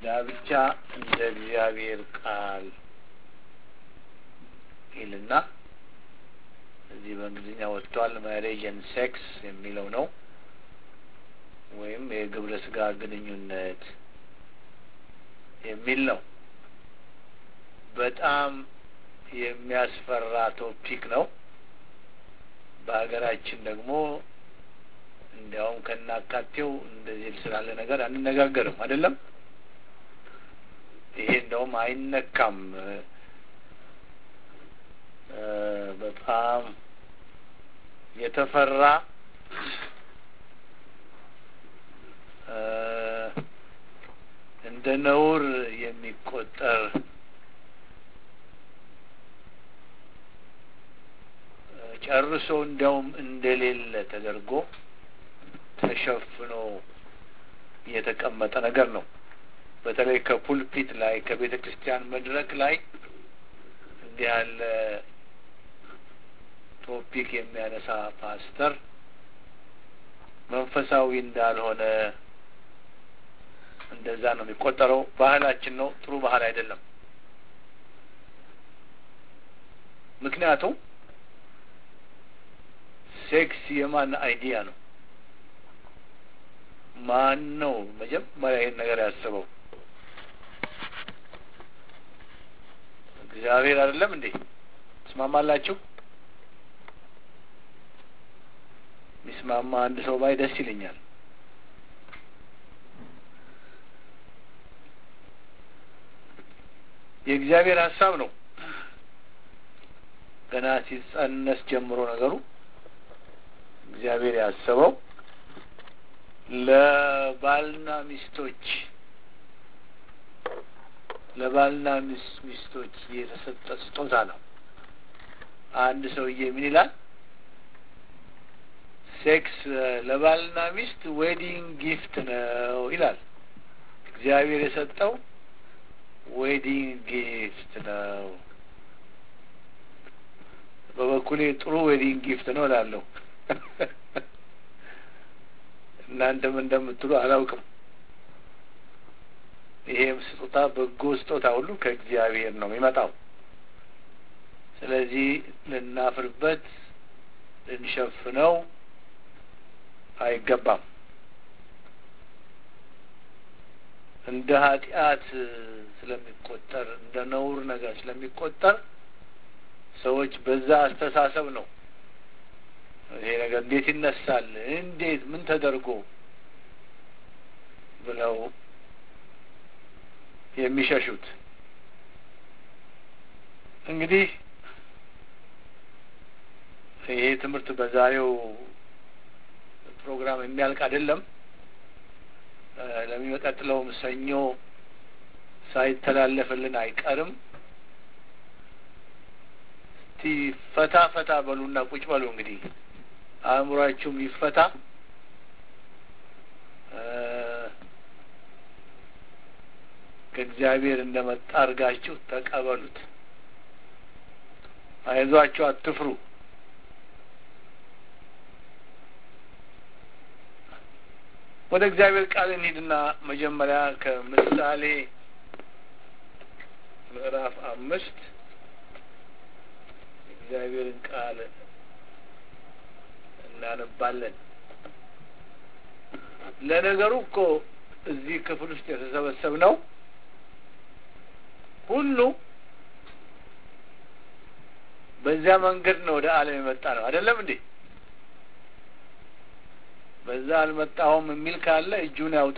ጋብቻ እንደ እግዚአብሔር ቃል ይልና እዚህ በእንግሊዝኛ ወጥቷል። ማሬጅ ኤንድ ሴክስ የሚለው ነው ወይም የግብረ ስጋ ግንኙነት የሚል ነው። በጣም የሚያስፈራ ቶፒክ ነው። በሀገራችን ደግሞ እንዲያውም ከናካቴው እንደዚህ ስላለ ነገር አንነጋገርም አይደለም። ይሄ እንደውም አይነካም። በጣም የተፈራ እንደ ነውር የሚቆጠር ጨርሶ እንዲያውም እንደሌለ ተደርጎ ተሸፍኖ የተቀመጠ ነገር ነው። በተለይ ከፑልፒት ላይ ከቤተ ክርስቲያን መድረክ ላይ እንዲህ ያለ ቶፒክ የሚያነሳ ፓስተር መንፈሳዊ እንዳልሆነ እንደዛ ነው የሚቆጠረው። ባህላችን ነው፣ ጥሩ ባህል አይደለም። ምክንያቱም ሴክስ የማን አይዲያ ነው? ማን ነው መጀመሪያ ይህን ነገር ያስበው? እግዚአብሔር አይደለም እንዴ? ትስማማላችሁ? ሚስማማ አንድ ሰው ባይ ደስ ይለኛል። የእግዚአብሔር ሀሳብ ነው። ገና ሲጸነስ ጀምሮ ነገሩ እግዚአብሔር ያሰበው ለባልና ሚስቶች ለባልና ሚስቶች የተሰጠ ስጦታ ነው። አንድ ሰውዬ ምን ይላል? ሴክስ ለባልና ሚስት ዌዲንግ ጊፍት ነው ይላል። እግዚአብሔር የሰጠው ዌዲንግ ጊፍት ነው። በበኩሌ ጥሩ ዌዲንግ ጊፍት ነው እላለሁ። እናንተም እንደምትሉ አላውቅም። ይሄም ስጦታ በጎ ስጦታ ሁሉ ከእግዚአብሔር ነው የሚመጣው። ስለዚህ ልናፍርበት፣ ልንሸፍነው አይገባም። እንደ ኃጢአት ስለሚቆጠር እንደ ነውር ነገር ስለሚቆጠር ሰዎች በዛ አስተሳሰብ ነው ይሄ ነገር እንዴት ይነሳል፣ እንዴት ምን ተደርጎ ብለው የሚሸሹት። እንግዲህ ይሄ ትምህርት በዛሬው ፕሮግራም የሚያልቅ አይደለም። ለሚቀጥለውም ሰኞ ሳይተላለፍልን አይቀርም። እስቲ ፈታ ፈታ በሉና ቁጭ በሉ። እንግዲህ አእምሯችሁም ይፈታ። ከእግዚአብሔር እንደመጣ አድርጋችሁ ተቀበሉት። አይዟችሁ፣ አትፍሩ። ወደ እግዚአብሔር ቃል እንሂድና መጀመሪያ ከምሳሌ ምዕራፍ አምስት እግዚአብሔርን ቃል እናነባለን። ለነገሩ እኮ እዚህ ክፍል ውስጥ የተሰበሰብነው ሁሉ በዚያ መንገድ ነው ወደ ዓለም የመጣ ነው። አይደለም እንዴ? በዛ አልመጣሁም የሚል ካለ እጁን ያውጣ።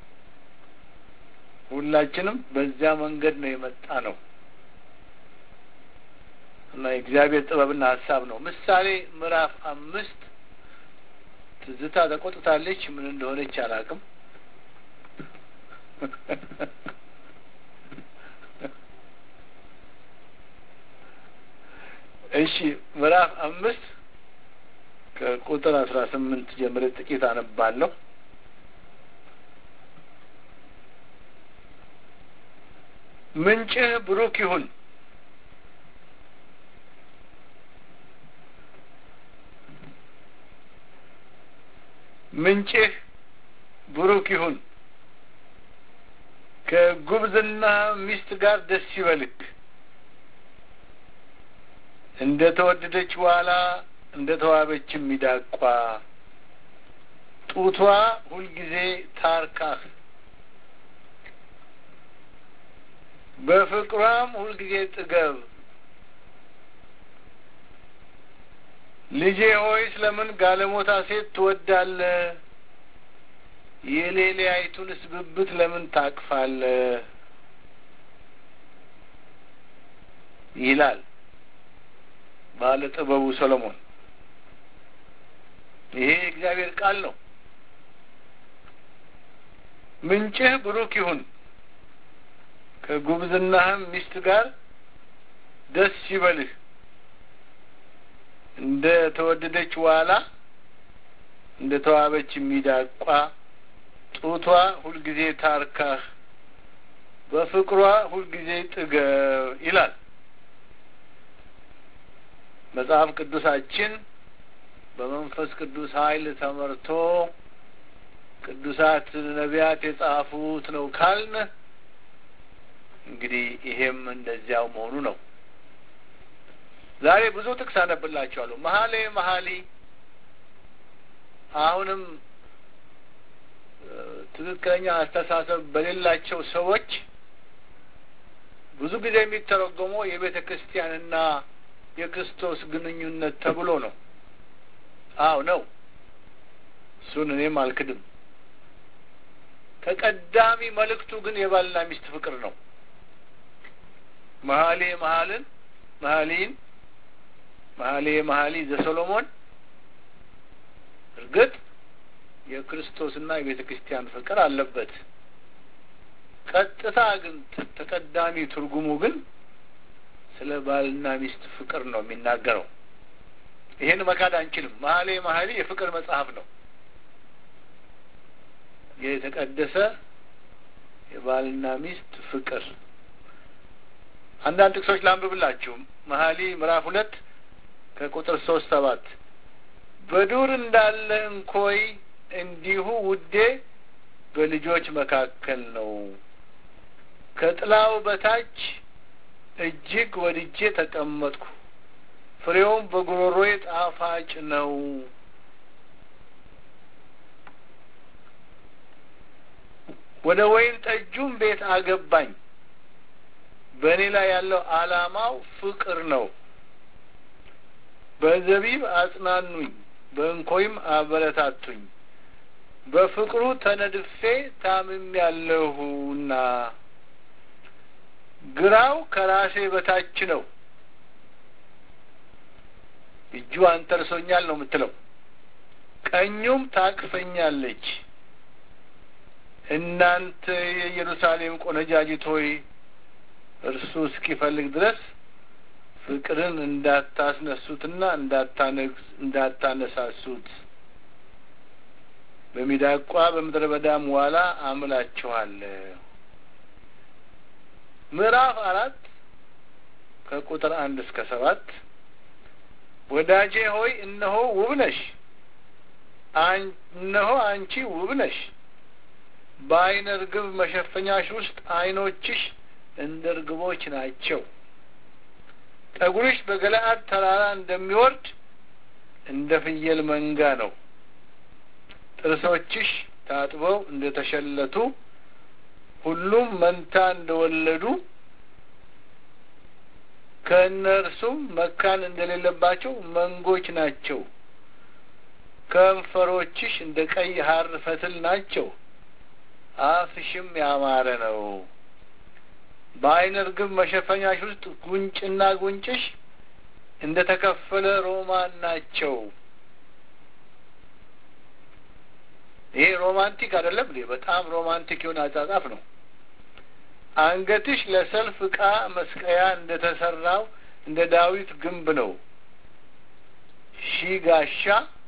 ሁላችንም በዚያ መንገድ ነው የመጣ ነው እና የእግዚአብሔር ጥበብና ሀሳብ ነው። ምሳሌ ምዕራፍ አምስት ትዝታ ተቆጥታለች። ምን እንደሆነች አላውቅም። እሺ ምዕራፍ አምስት ከቁጥር አስራ ስምንት ጀምሬ ጥቂት አነባለሁ። ምንጭህ ብሩክ ይሁን፣ ምንጭህ ብሩክ ይሁን፣ ከጉብዝና ሚስት ጋር ደስ ይበልክ እንደ ተወደደች ዋላ እንደ ተዋበችም ሚዳቋ ጡቷ ሁልጊዜ ታርካህ በፍቅሯም ሁልጊዜ ጥገብ። ልጄ ሆይ ስለምን ጋለሞታ ሴት ትወዳለህ? የሌሊያይቱንስ ብብት ለምን ታቅፋለህ? ይላል ባለ ጥበቡ ሰሎሞን። ይሄ የእግዚአብሔር ቃል ነው። ምንጭህ ብሩክ ይሁን፣ ከጉብዝናህም ሚስት ጋር ደስ ይበልህ። እንደ ተወደደች ዋላ እንደ ተዋበች ሚዳቋ ጡቷ ሁልጊዜ ታርካህ፣ በፍቅሯ ሁልጊዜ ጥገብ ይላል መጽሐፍ ቅዱሳችን በመንፈስ ቅዱስ ኃይል ተመርቶ ቅዱሳት ነቢያት የጻፉት ነው ካልን እንግዲህ ይሄም እንደዚያው መሆኑ ነው። ዛሬ ብዙ ጥቅስ አነብላችኋለሁ። መሀሌ መሀሊ አሁንም ትክክለኛ አስተሳሰብ በሌላቸው ሰዎች ብዙ ጊዜ የሚተረጎመው የቤተ ክርስቲያንና የክርስቶስ ግንኙነት ተብሎ ነው። አዎ ነው። እሱን እኔም አልክድም። ተቀዳሚ መልእክቱ ግን የባልና ሚስት ፍቅር ነው። መሀሌ መሀልን መሀሊን መሀሌ መሀሊ ዘሰሎሞን እርግጥ የክርስቶስና የቤተ ክርስቲያን ፍቅር አለበት። ቀጥታ ግን ተቀዳሚ ትርጉሙ ግን ስለ ባልና ሚስት ፍቅር ነው የሚናገረው። ይሄን መካድ አንችልም። መሀሌ መሀሊ የፍቅር መጽሐፍ ነው። የተቀደሰ የባልና ሚስት ፍቅር አንዳንድ ጥቅሶች ላንብብላችሁ። መሀሊ ምዕራፍ ሁለት ከቁጥር ሶስት ሰባት በዱር እንዳለ እንኮይ እንዲሁ ውዴ በልጆች መካከል ነው። ከጥላው በታች እጅግ ወድጄ ተቀመጥኩ፣ ፍሬውም በጉሮሮዬ ጣፋጭ ነው። ወደ ወይን ጠጁም ቤት አገባኝ። በእኔ ላይ ያለው ዓላማው ፍቅር ነው። በዘቢብ አጽናኑኝ፣ በእንኮይም አበረታቱኝ። በፍቅሩ ተነድፌ ታምም ያለሁና ግራው ከራሴ በታች ነው፣ እጁ አንተርሶኛል ነው የምትለው። ቀኙም ታቅፈኛለች። እናንተ የኢየሩሳሌም ቆነጃጅት ሆይ እርሱ እስኪፈልግ ድረስ ፍቅርን እንዳታስነሱትና እንዳታነሳሱት በሚዳቋ በምድረ በዳም ዋላ አምላችኋለሁ። ምዕራፍ አራት ከቁጥር አንድ እስከ ሰባት ወዳጄ ሆይ እነሆ ውብ ነሽ፣ እነሆ አንቺ ውብ ነሽ። በዓይነ ርግብ መሸፈኛሽ ውስጥ ዓይኖችሽ እንደ ርግቦች ናቸው። ጠጉርሽ በገለአድ ተራራ እንደሚወርድ እንደ ፍየል መንጋ ነው። ጥርሶችሽ ታጥበው እንደ ተሸለቱ ሁሉም መንታ እንደወለዱ ከእነርሱም መካን እንደሌለባቸው መንጎች ናቸው። ከንፈሮችሽ እንደ ቀይ ሐር ፈትል ናቸው። አፍሽም ያማረ ነው። በዓይነ ርግብ መሸፈኛሽ ውስጥ ጉንጭና ጉንጭሽ እንደ ተከፈለ ሮማን ናቸው። ይሄ ሮማንቲክ አይደለም እንዴ? በጣም ሮማንቲክ የሆነ አጻጻፍ ነው። አንገትሽ ለሰልፍ ዕቃ መስቀያ እንደ ተሰራው እንደ ዳዊት ግንብ ነው። ሺህ ጋሻ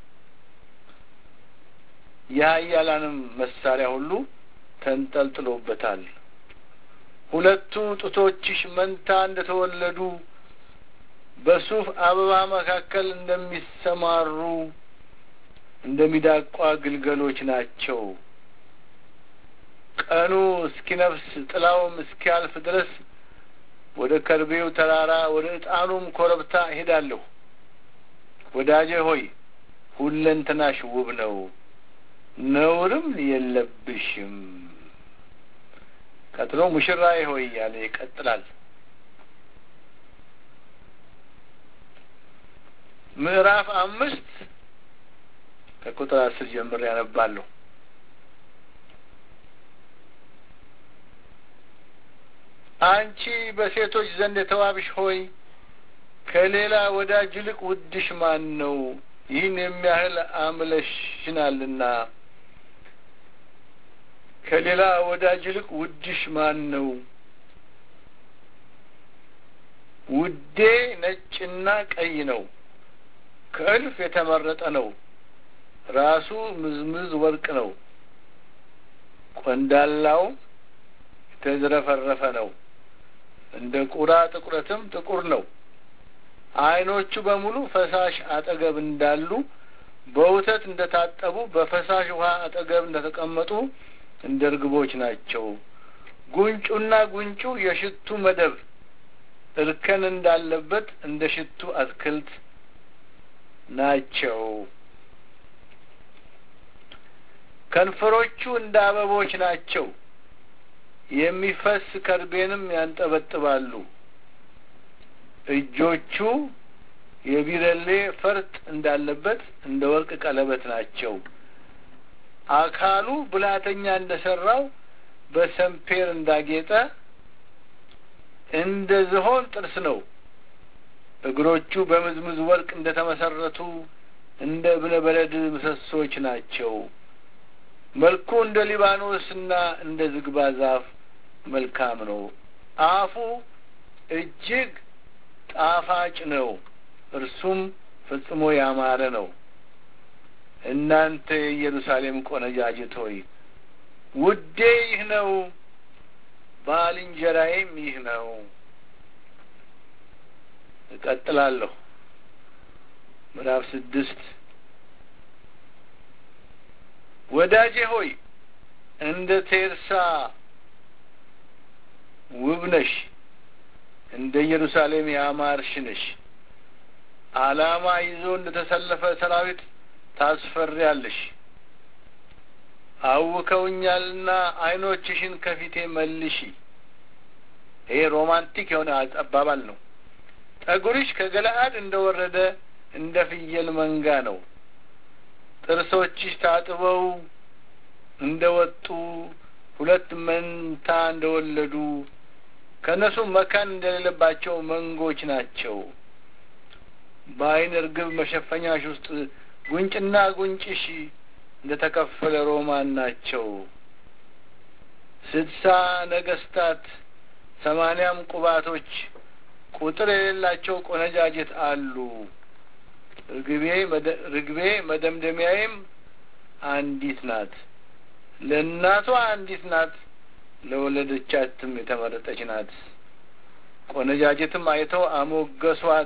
የኃያላንም መሳሪያ ሁሉ ተንጠልጥሎበታል። ሁለቱ ጡቶችሽ መንታ እንደ ተወለዱ በሱፍ አበባ መካከል እንደሚሰማሩ እንደ ሚዳቋ ግልገሎች ናቸው። ቀኑ እስኪነፍስ ጥላውም እስኪያልፍ ድረስ ወደ ከርቤው ተራራ ወደ ዕጣኑም ኮረብታ እሄዳለሁ። ወዳጄ ሆይ ሁለንተናሽ ውብ ነው፣ ነውርም የለብሽም። ቀጥሎ ሙሽራዬ ሆይ ያለ ይቀጥላል። ምዕራፍ አምስት ከቁጥር አስር ጀምሬ ያነባለሁ። አንቺ በሴቶች ዘንድ የተዋብሽ ሆይ ከሌላ ወዳጅ ይልቅ ውድሽ ማን ነው? ይህን የሚያህል አምለሽናልና ከሌላ ወዳጅ ይልቅ ውድሽ ማን ነው? ውዴ ነጭና ቀይ ነው፣ ከእልፍ የተመረጠ ነው። ራሱ ምዝምዝ ወርቅ ነው፣ ቆንዳላው የተዝረፈረፈ ነው። እንደ ቁራ ጥቁረትም ጥቁር ነው። ዓይኖቹ በሙሉ ፈሳሽ አጠገብ እንዳሉ በወተት እንደ ታጠቡ በፈሳሽ ውሃ አጠገብ እንደ ተቀመጡ እንደ እርግቦች ናቸው። ጉንጩና ጉንጩ የሽቱ መደብ እርከን እንዳለበት እንደ ሽቱ አትክልት ናቸው። ከንፈሮቹ እንደ አበቦች ናቸው። የሚፈስ ከርቤንም ያንጠበጥባሉ። እጆቹ የቢረሌ ፈርጥ እንዳለበት እንደ ወርቅ ቀለበት ናቸው። አካሉ ብልሃተኛ እንደ ሰራው በሰምፔር እንዳጌጠ እንደ ዝሆን ጥርስ ነው። እግሮቹ በምዝምዝ ወርቅ እንደ ተመሰረቱ እንደ እብነ በረድ ምሰሶች ናቸው። መልኩ እንደ ሊባኖስና እንደ ዝግባ ዛፍ መልካም ነው። አፉ እጅግ ጣፋጭ ነው፣ እርሱም ፈጽሞ ያማረ ነው። እናንተ የኢየሩሳሌም ቆነጃጅት ሆይ ውዴ ይህ ነው፣ ባልንጀራዬም ይህ ነው። እቀጥላለሁ። ምዕራፍ ስድስት ወዳጄ ሆይ እንደ ቴርሳ ውብ ነሽ፣ እንደ ኢየሩሳሌም ያማርሽ ነሽ። ዓላማ ይዞ እንደ ተሰለፈ ሰራዊት ታስፈሪያለሽ። አውከውኛልና ዓይኖችሽን ከፊቴ መልሺ። ይሄ ሮማንቲክ የሆነ አባባል ነው። ጠጉርሽ ከገለአድ እንደ ወረደ እንደ ፍየል መንጋ ነው። ጥርሶችሽ ታጥበው እንደ ወጡ ሁለት መንታ እንደ ወለዱ ከእነሱ መካን እንደሌለባቸው መንጎች ናቸው። በዓይን እርግብ መሸፈኛሽ ውስጥ ጉንጭና ጉንጭሽ እንደ ተከፈለ ሮማን ናቸው። ስድሳ ነገስታት ሰማንያም ቁባቶች ቁጥር የሌላቸው ቆነጃጀት አሉ። ርግቤ ርግቤ መደምደሚያዬም አንዲት ናት። ለእናቷ አንዲት ናት፣ ለወለደቻትም የተመረጠች ናት። ቆነጃጀትም አይተው አሞገሷት፣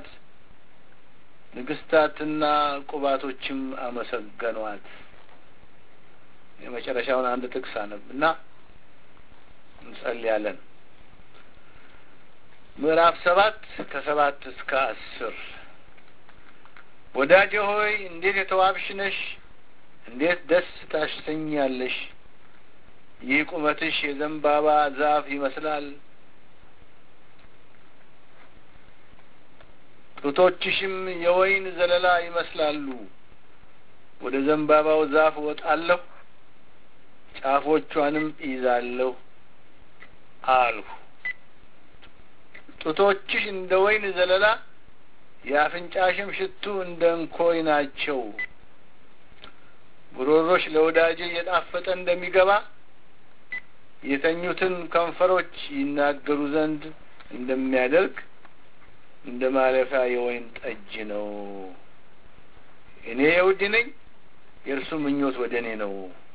ንግስታትና ቁባቶችም አመሰገኗት። የመጨረሻውን አንድ ጥቅስ አነብ እና እንጸልያለን። ምዕራፍ ሰባት ከሰባት እስከ አስር ወዳጄ ሆይ እንዴት የተዋብሽ ነሽ! እንዴት ደስ ታሰኛለሽ! ይህ ቁመትሽ የዘንባባ ዛፍ ይመስላል። ጡቶችሽም የወይን ዘለላ ይመስላሉ። ወደ ዘንባባው ዛፍ እወጣለሁ፣ ጫፎቿንም እይዛለሁ አልሁ። ጡቶችሽ እንደ ወይን ዘለላ የአፍንጫሽም ሽቱ እንደ እንኮይ ናቸው። ጉሮሮሽ ለወዳጄ እየጣፈጠ እንደሚገባ የተኙትን ከንፈሮች ይናገሩ ዘንድ እንደሚያደርግ እንደ ማለፊያ የወይን ጠጅ ነው። እኔ የውድ ነኝ፣ የእርሱ ምኞት ወደ እኔ ነው።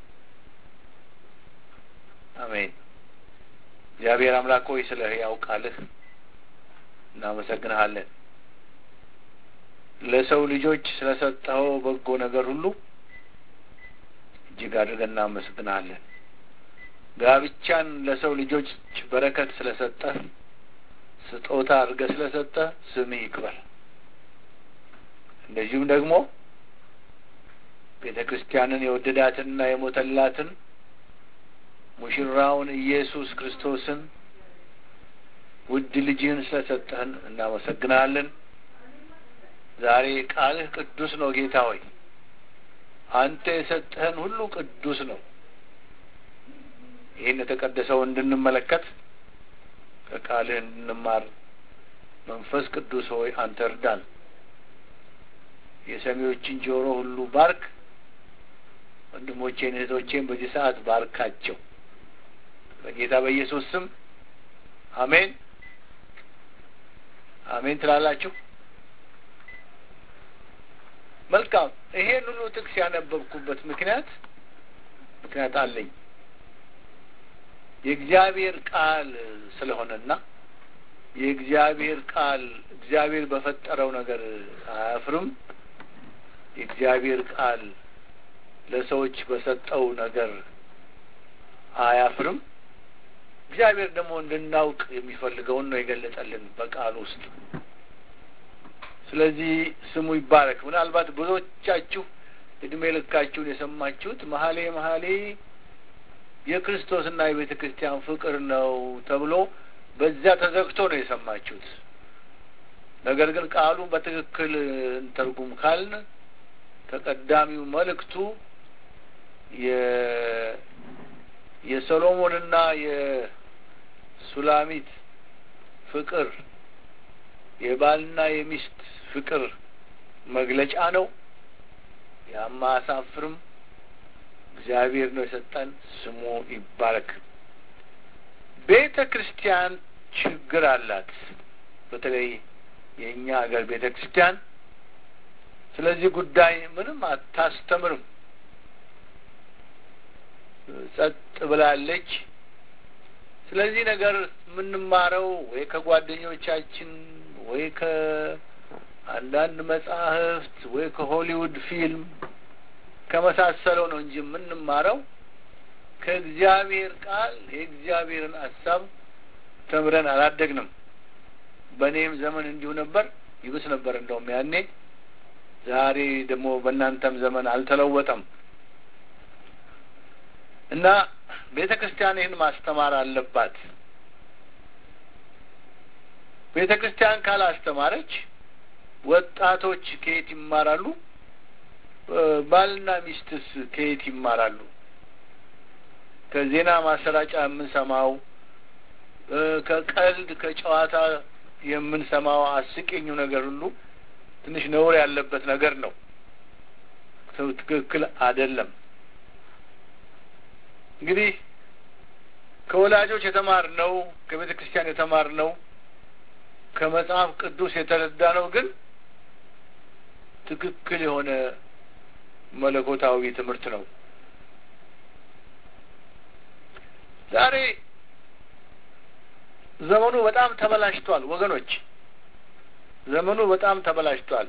አሜን። እግዚአብሔር አምላክ ሆይ ስለ ሕያው ቃልህ እናመሰግንሃለን። ለሰው ልጆች ስለ ሰጠኸው በጎ ነገር ሁሉ እጅግ አድርገን እናመሰግንሃለን። ጋብቻን ለሰው ልጆች በረከት ስለሰጠ ስጦታ አድርገህ ስለሰጠ ስምህ ይክበር። እንደዚሁም ደግሞ ቤተ ክርስቲያንን የወደዳትንና የሞተላትን ሙሽራውን ኢየሱስ ክርስቶስን ውድ ልጅህን ስለሰጠህን እናመሰግናለን። ዛሬ ቃልህ ቅዱስ ነው ጌታ ሆይ፣ አንተ የሰጠህን ሁሉ ቅዱስ ነው። ይህን የተቀደሰው እንድንመለከት ከቃልህ እንድንማር መንፈስ ቅዱስ ሆይ አንተ እርዳን። የሰሚዎችን ጆሮ ሁሉ ባርክ። ወንድሞቼን እህቶቼን በዚህ ሰዓት ባርካቸው። በጌታ በኢየሱስ ስም አሜን አሜን ትላላችሁ። መልካም። ይሄን ሁሉ ጥቅስ ያነበብኩበት ምክንያት ምክንያት አለኝ የእግዚአብሔር ቃል ስለሆነና የእግዚአብሔር ቃል እግዚአብሔር በፈጠረው ነገር አያፍርም። የእግዚአብሔር ቃል ለሰዎች በሰጠው ነገር አያፍርም። እግዚአብሔር ደግሞ እንድናውቅ የሚፈልገውን ነው የገለጸልን በቃል ውስጥ። ስለዚህ ስሙ ይባረክ። ምናልባት ብዙዎቻችሁ እድሜ ልካችሁን የሰማችሁት መሀሌ መሀሌ የክርስቶስና የቤተ ክርስቲያን ፍቅር ነው ተብሎ በዚያ ተዘግቶ ነው የሰማችሁት። ነገር ግን ቃሉን በትክክል እንተርጉም ካልን ተቀዳሚው መልእክቱ የሰሎሞንና የሱላሚት ፍቅር የባልና የሚስት ፍቅር መግለጫ ነው። ያማ አሳፍርም እግዚአብሔር ነው የሰጠን። ስሙ ይባረክ። ቤተ ክርስቲያን ችግር አላት። በተለይ የእኛ ሀገር ቤተ ክርስቲያን ስለዚህ ጉዳይ ምንም አታስተምርም። ጸጥ ብላለች። ስለዚህ ነገር የምንማረው ወይ ከጓደኞቻችን ወይ ከአንዳንድ መጻሕፍት ወይ ከሆሊውድ ፊልም ከመሳሰለው ነው እንጂ የምንማረው ከእግዚአብሔር ቃል የእግዚአብሔርን ሀሳብ ተምረን አላደግንም። በእኔም ዘመን እንዲሁ ነበር፣ ይብስ ነበር እንደውም ያኔ። ዛሬ ደግሞ በእናንተም ዘመን አልተለወጠም እና ቤተ ክርስቲያን ይህን ማስተማር አለባት። ቤተ ክርስቲያን ካላስተማረች ወጣቶች ከየት ይማራሉ? ባልና ሚስትስ ከየት ይማራሉ? ከዜና ማሰራጫ የምንሰማው ከቀልድ ከጨዋታ የምንሰማው አስቂኙ ነገር ሁሉ ትንሽ ነውር ያለበት ነገር ነው። ትክክል አይደለም። እንግዲህ ከወላጆች የተማርነው ከቤተ ክርስቲያን የተማርነው ከመጽሐፍ ቅዱስ የተረዳ ነው ግን ትክክል የሆነ መለኮታዊ ትምህርት ነው። ዛሬ ዘመኑ በጣም ተበላሽቷል ወገኖች፣ ዘመኑ በጣም ተበላሽቷል።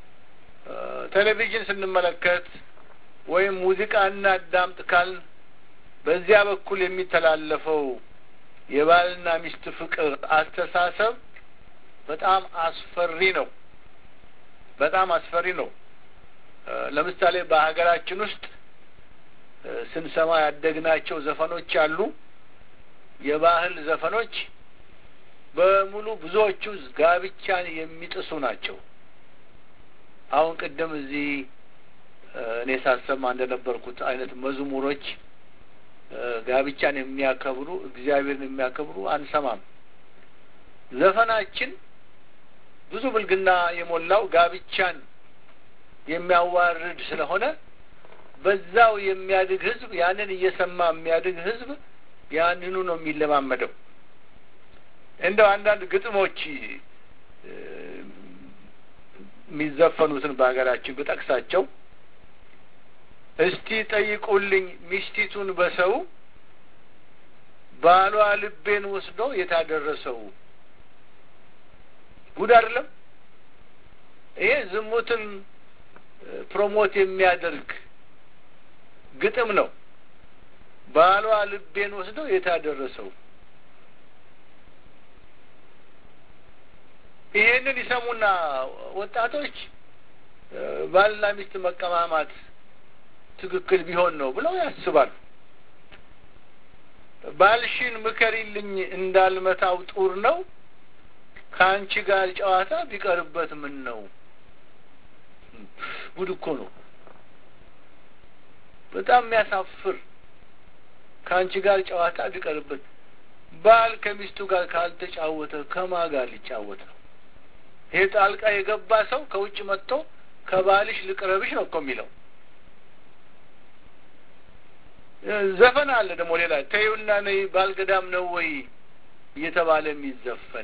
ቴሌቪዥን ስንመለከት ወይም ሙዚቃ እናዳምጥ ካልን በዚያ በኩል የሚተላለፈው የባልና ሚስት ፍቅር አስተሳሰብ በጣም አስፈሪ ነው። በጣም አስፈሪ ነው። ለምሳሌ በሀገራችን ውስጥ ስንሰማ ያደግናቸው ዘፈኖች አሉ። የባህል ዘፈኖች በሙሉ ብዙዎቹ ጋብቻን የሚጥሱ ናቸው። አሁን ቅድም እዚህ እኔ ሳሰማ እንደነበርኩት አይነት መዝሙሮች ጋብቻን የሚያከብሩ እግዚአብሔርን የሚያከብሩ አንሰማም። ዘፈናችን ብዙ ብልግና የሞላው ጋብቻን የሚያዋርድ ስለሆነ በዛው የሚያድግ ሕዝብ ያንን እየሰማ የሚያድግ ሕዝብ ያንኑ ነው የሚለማመደው። እንደው አንዳንድ ግጥሞች የሚዘፈኑትን በሀገራችን ብጠቅሳቸው እስቲ ጠይቁልኝ ሚስቲቱን በሰው ባሏ ልቤን ወስዶ የታደረሰው ጉድ አይደለም። ይሄ ዝሙትን ፕሮሞት የሚያደርግ ግጥም ነው። ባሏ ልቤን ወስደው የታደረሰው ይሄንን ይሰሙና ወጣቶች ባልና ሚስት መቀማማት ትክክል ቢሆን ነው ብለው ያስባሉ። ባልሽን ምከሪልኝ እንዳልመታው ጡር ነው ከአንቺ ጋር ጨዋታ ቢቀርበት ምን ነው? ጉድ እኮ ነው። በጣም የሚያሳፍር ከአንቺ ጋር ጨዋታ ቢቀርበት። ባል ከሚስቱ ጋር ካልተጫወተ ከማ ጋር ሊጫወት ነው? ይሄ ጣልቃ የገባ ሰው ከውጭ መጥቶ ከባልሽ ልቅረብሽ ነው እኮ የሚለው። ዘፈን አለ ደግሞ ሌላ ተይውና ነይ ባልገዳም ነው ወይ እየተባለ የሚዘፈን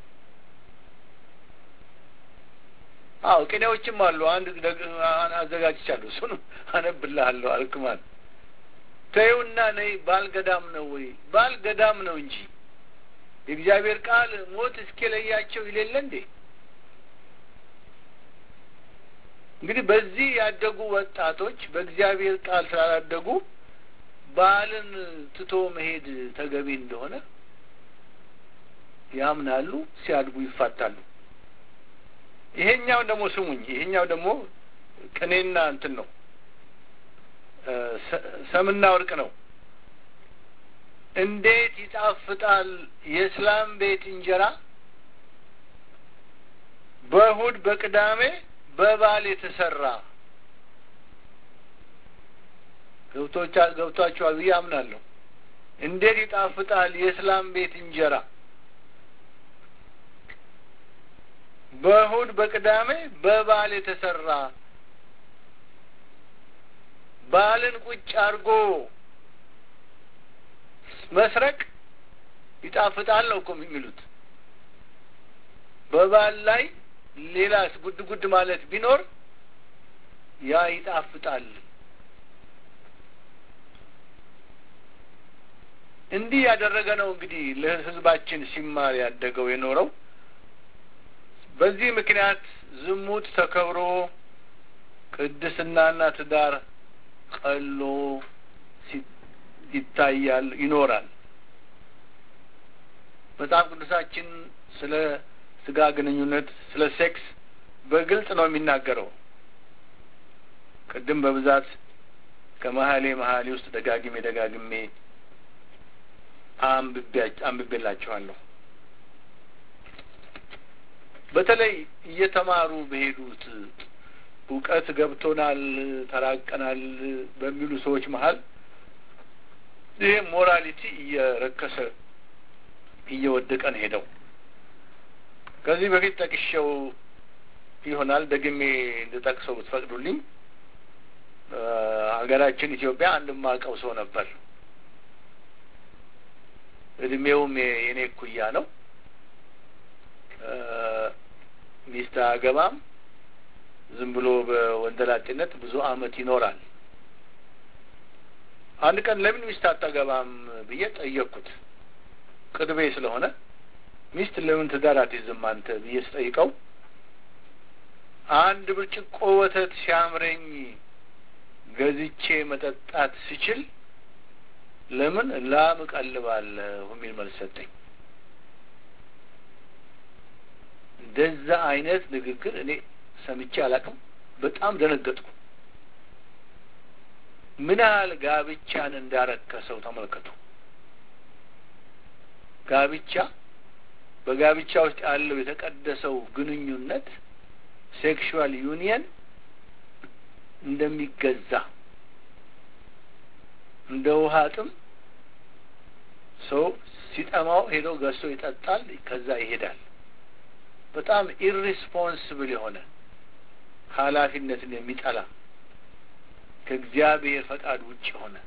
አዎ ቅኔዎችም አሉ። አንድ አዘጋጅቻለሁ፣ እሱን አነብልሃለሁ። አልክማን ተይውና ነይ ባልገዳም ነው ወይ ባልገዳም ነው እንጂ የእግዚአብሔር ቃል ሞት እስኪለያቸው ይሌለ እንዴ? እንግዲህ በዚህ ያደጉ ወጣቶች በእግዚአብሔር ቃል ስላላደጉ ባልን ትቶ መሄድ ተገቢ እንደሆነ ያምናሉ። ሲያድጉ ይፋታሉ። ይሄኛው ደግሞ ስሙኝ፣ ይሄኛው ደግሞ ቅኔና እንትን ነው፣ ሰምና ወርቅ ነው። እንዴት ይጣፍጣል የእስላም ቤት እንጀራ በእሁድ በቅዳሜ በባል የተሰራ ገብቷቸዋል ብዬ አምናለሁ። እንዴት ይጣፍጣል የእስላም ቤት እንጀራ በእሁድ በቅዳሜ በባል የተሰራ ባልን ቁጭ አድርጎ መስረቅ ይጣፍጣል ነው እኮ የሚሉት። በባል ላይ ሌላስ ጉድ ጉድ ማለት ቢኖር ያ ይጣፍጣል። እንዲህ ያደረገ ነው እንግዲህ ለሕዝባችን ሲማር ያደገው የኖረው። በዚህ ምክንያት ዝሙት ተከብሮ ቅድስናና ትዳር ቀሎ ይታያል፣ ይኖራል። መጽሐፍ ቅዱሳችን ስለ ስጋ ግንኙነት ስለ ሴክስ በግልጽ ነው የሚናገረው። ቅድም በብዛት ከመሀሌ መሀሌ ውስጥ ደጋግሜ ደጋግሜ አንብቤላችኋለሁ። በተለይ እየተማሩ በሄዱት እውቀት ገብቶናል፣ ተራቀናል በሚሉ ሰዎች መሀል ይሄ ሞራሊቲ እየረከሰ እየወደቀ ነው ሄደው ከዚህ በፊት ጠቅሼው ይሆናል ደግሜ እንድጠቅሰው ብትፈቅዱልኝ ሀገራችን ኢትዮጵያ አንድ ማቀው ሰው ነበር። እድሜውም የኔ እኩያ ነው። ሚስት አገባም ዝም ብሎ በወንደላጤነት ብዙ አመት ይኖራል። አንድ ቀን ለምን ሚስት አታገባም ብዬ ጠየቅኩት። ቅርቤ ስለሆነ ሚስት ለምን ትዳር አትይዝም አንተ ብዬ ስጠይቀው አንድ ብርጭቆ ወተት ሲያምረኝ ገዝቼ መጠጣት ስችል ለምን ላም እቀልባለሁ የሚል መልስ ሰጠኝ። እንደዛ አይነት ንግግር እኔ ሰምቼ አላውቅም። በጣም ደነገጥኩ። ምን ያህል ጋብቻን እንዳረከሰው ተመልከቱ። ጋብቻ በጋብቻ ውስጥ ያለው የተቀደሰው ግንኙነት ሴክሹዋል ዩኒየን እንደሚገዛ እንደ ውሃ ጥም ሰው ሲጠማው ሄዶ ገዝቶ ይጠጣል፣ ከዛ ይሄዳል። በጣም ኢሪስፖንስብል የሆነ ኃላፊነትን የሚጠላ ከእግዚአብሔር ፈቃድ ውጭ የሆነ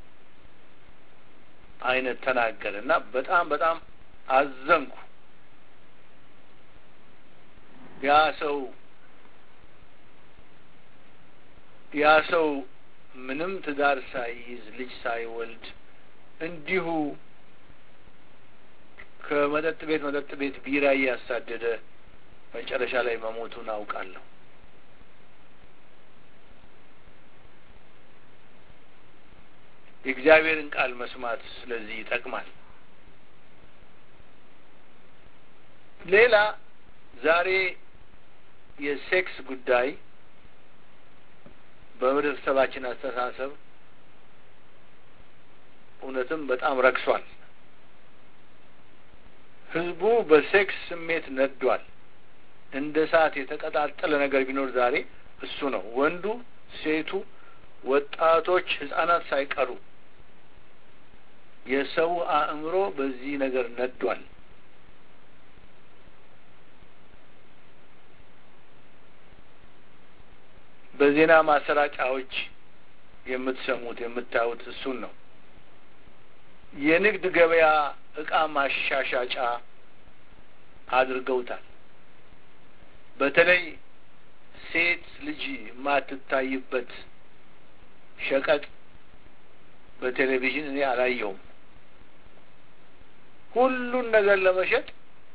አይነት ተናገረ እና በጣም በጣም አዘንኩ። ያ ሰው ያ ሰው ምንም ትዳር ሳይይዝ ልጅ ሳይወልድ እንዲሁ ከመጠጥ ቤት መጠጥ ቤት ቢራ እያሳደደ መጨረሻ ላይ መሞቱን አውቃለሁ። የእግዚአብሔርን ቃል መስማት ስለዚህ ይጠቅማል። ሌላ ዛሬ የሴክስ ጉዳይ በህብረተሰባችን አስተሳሰብ እውነትም በጣም ረክሷል። ህዝቡ በሴክስ ስሜት ነዷል። እንደ እሳት የተቀጣጠለ ነገር ቢኖር ዛሬ እሱ ነው። ወንዱ፣ ሴቱ፣ ወጣቶች፣ ህጻናት ሳይቀሩ የሰው አእምሮ በዚህ ነገር ነዷል። በዜና ማሰራጫዎች የምትሰሙት የምታዩት እሱን ነው። የንግድ ገበያ እቃ ማሻሻጫ አድርገውታል። በተለይ ሴት ልጅ የማትታይበት ሸቀጥ በቴሌቪዥን እኔ አላየውም። ሁሉን ነገር ለመሸጥ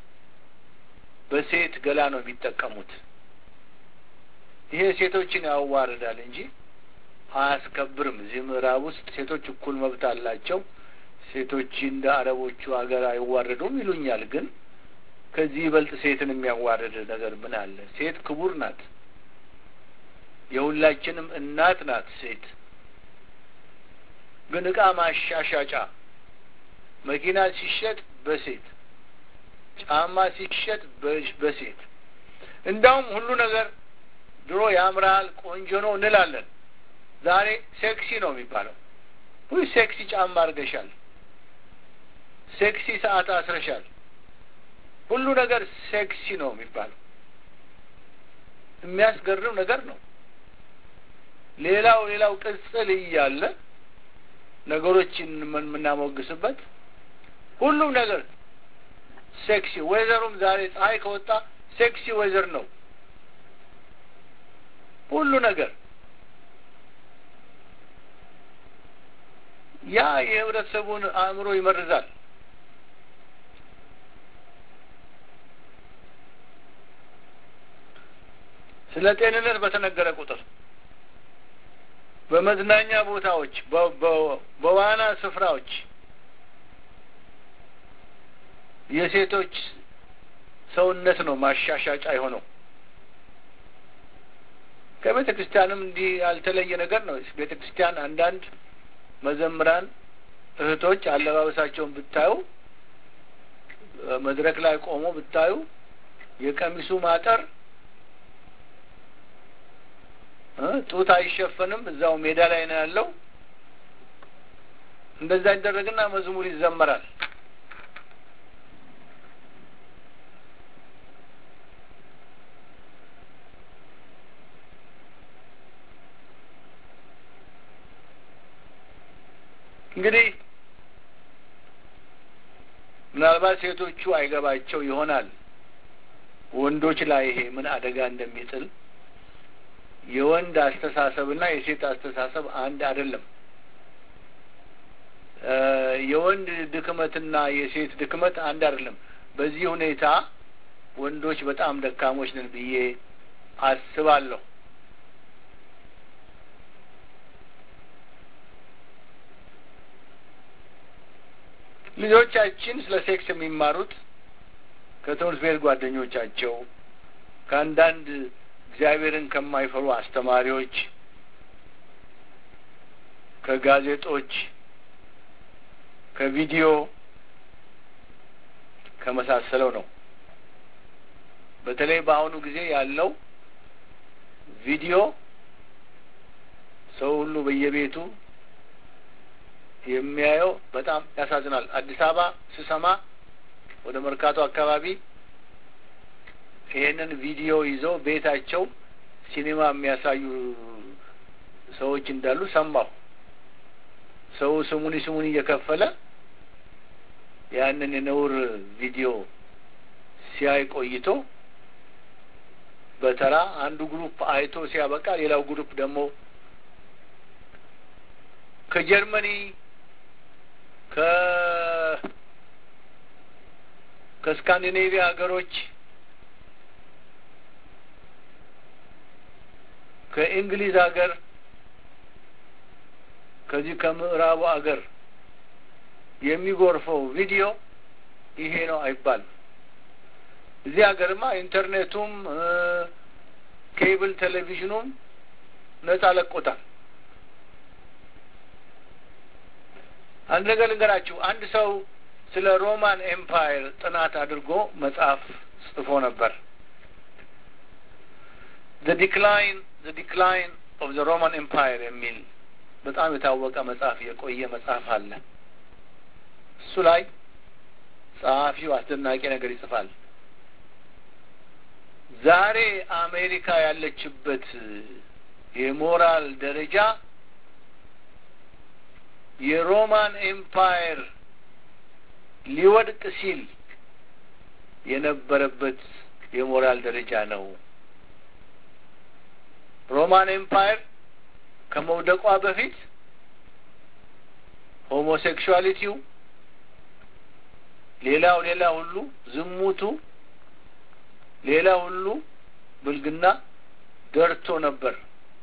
በሴት ገላ ነው የሚጠቀሙት። ይሄ ሴቶችን ያዋርዳል እንጂ አያስከብርም። እዚህ ምዕራብ ውስጥ ሴቶች እኩል መብት አላቸው፣ ሴቶች እንደ አረቦቹ ሀገር አይዋረዱም ይሉኛል። ግን ከዚህ ይበልጥ ሴትን የሚያዋርድ ነገር ምን አለ? ሴት ክቡር ናት። የሁላችንም እናት ናት ሴት። ግን እቃ ማሻሻጫ መኪና ሲሸጥ በሴት ጫማ ሲሸጥ በሴት እንዳውም ሁሉ ነገር ድሮ ያምራል፣ ቆንጆ ነው እንላለን። ዛሬ ሴክሲ ነው የሚባለው። ውይ ሴክሲ ጫማ አድርገሻል፣ ሴክሲ ሰዓት አስረሻል። ሁሉ ነገር ሴክሲ ነው የሚባለው። የሚያስገርም ነገር ነው። ሌላው ሌላው ቅጽል እያለ ነገሮችን የምናሞግስበት ሁሉም ነገር ሴክሲ ወይዘሩም ዛሬ ፀሐይ ከወጣ ሴክሲ ወይዘር ነው ሁሉ ነገር ያ የህብረተሰቡን አእምሮ ይመርዛል። ስለ ጤንነት በተነገረ ቁጥር በመዝናኛ ቦታዎች፣ በዋና ስፍራዎች የሴቶች ሰውነት ነው ማሻሻጫ የሆነው። ከቤተ ክርስቲያንም እንዲህ ያልተለየ ነገር ነው። ቤተ ክርስቲያን አንዳንድ መዘምራን እህቶች አለባበሳቸውን ብታዩ፣ መድረክ ላይ ቆሞ ብታዩ የቀሚሱ ማጠር ጡት አይሸፈንም፣ እዛው ሜዳ ላይ ነው ያለው። እንደዛ ይደረግና መዝሙር ይዘመራል። እንግዲህ ምናልባት ሴቶቹ አይገባቸው ይሆናል ወንዶች ላይ ይሄ ምን አደጋ እንደሚጥል። የወንድ አስተሳሰብና የሴት አስተሳሰብ አንድ አይደለም። የወንድ ድክመትና የሴት ድክመት አንድ አይደለም። በዚህ ሁኔታ ወንዶች በጣም ደካሞች ነን ብዬ አስባለሁ። ልጆቻችን ስለ ሴክስ የሚማሩት ከትምህርት ቤት ጓደኞቻቸው፣ ከአንዳንድ እግዚአብሔርን ከማይፈሩ አስተማሪዎች፣ ከጋዜጦች፣ ከቪዲዮ ከመሳሰለው ነው። በተለይ በአሁኑ ጊዜ ያለው ቪዲዮ ሰው ሁሉ በየቤቱ የሚያየው በጣም ያሳዝናል። አዲስ አበባ ስሰማ ወደ መርካቶ አካባቢ ይሄንን ቪዲዮ ይዘው ቤታቸው ሲኒማ የሚያሳዩ ሰዎች እንዳሉ ሰማሁ። ሰው ስሙኒ ስሙኒ እየከፈለ ያንን የነውር ቪዲዮ ሲያይ ቆይቶ በተራ አንዱ ግሩፕ አይቶ ሲያበቃ ሌላው ግሩፕ ደግሞ ከጀርመኒ ከ ከስካንዲኔቪያ ሀገሮች ከእንግሊዝ ሀገር ከዚህ ከምዕራቡ አገር የሚጎርፈው ቪዲዮ ይሄ ነው አይባልም። እዚህ ሀገርማ ኢንተርኔቱም ኬብል ቴሌቪዥኑም ነጻ ለቆታል። አንድ ነገር ልንገራችሁ። አንድ ሰው ስለ ሮማን ኤምፓየር ጥናት አድርጎ መጽሐፍ ጽፎ ነበር። ዘ ዲክላይን ዘ ዲክላይን ኦፍ ዘ ሮማን ኤምፓየር የሚል በጣም የታወቀ መጽሐፍ የቆየ መጽሐፍ አለ። እሱ ላይ ጸሐፊው አስደናቂ ነገር ይጽፋል። ዛሬ አሜሪካ ያለችበት የሞራል ደረጃ የሮማን ኤምፓየር ሊወድቅ ሲል የነበረበት የሞራል ደረጃ ነው። ሮማን ኤምፓየር ከመውደቋ በፊት ሆሞሴክሹዋሊቲው፣ ሌላው ሌላ ሁሉ ዝሙቱ፣ ሌላ ሁሉ ብልግና ደርቶ ነበር።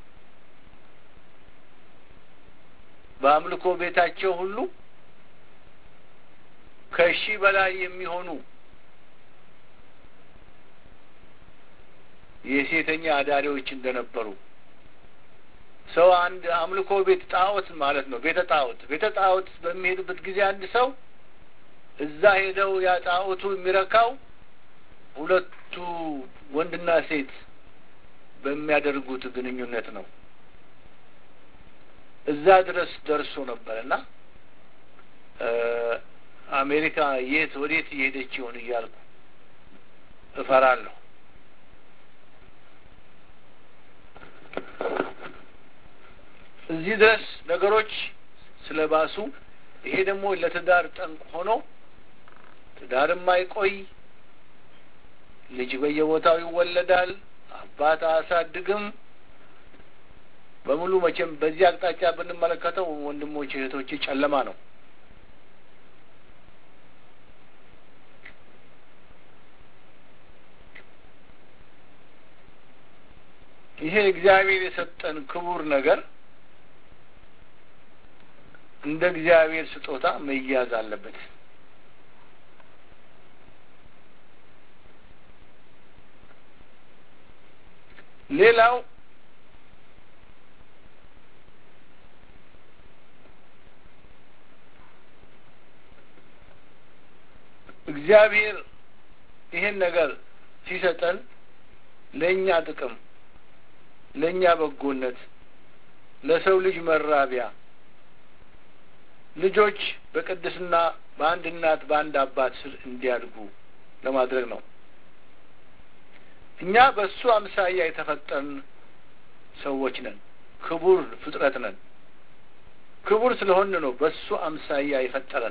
በአምልኮ ቤታቸው ሁሉ ከሺህ በላይ የሚሆኑ የሴተኛ አዳሪዎች እንደነበሩ ሰው አንድ አምልኮ ቤት ጣዖት ማለት ነው። ቤተ ጣዖት ቤተ ጣዖት በሚሄድበት ጊዜ አንድ ሰው እዛ ሄደው ያ ጣዖቱ የሚረካው ሁለቱ ወንድና ሴት በሚያደርጉት ግንኙነት ነው። እዛ ድረስ ደርሶ ነበር እና አሜሪካ የት ወዴት እየሄደች ይሆን እያልኩ እፈራለሁ። እዚህ ድረስ ነገሮች ስለባሱ ይሄ ደግሞ ለትዳር ጠንቅ ሆኖ ትዳርም አይቆይ፣ ልጅ በየቦታው ይወለዳል፣ አባት አያሳድግም። በሙሉ መቼም በዚህ አቅጣጫ ብንመለከተው ወንድሞች እህቶች ጨለማ ነው። ይሄ እግዚአብሔር የሰጠን ክቡር ነገር እንደ እግዚአብሔር ስጦታ መያዝ አለበት። ሌላው እግዚአብሔር ይሄን ነገር ሲሰጠን ለእኛ ጥቅም፣ ለእኛ በጎነት፣ ለሰው ልጅ መራቢያ ልጆች በቅድስና በአንድ እናት በአንድ አባት ስር እንዲያድጉ ለማድረግ ነው። እኛ በእሱ አምሳያ የተፈጠርን ሰዎች ነን። ክቡር ፍጥረት ነን። ክቡር ስለሆን ነው በእሱ አምሳያ የፈጠረን።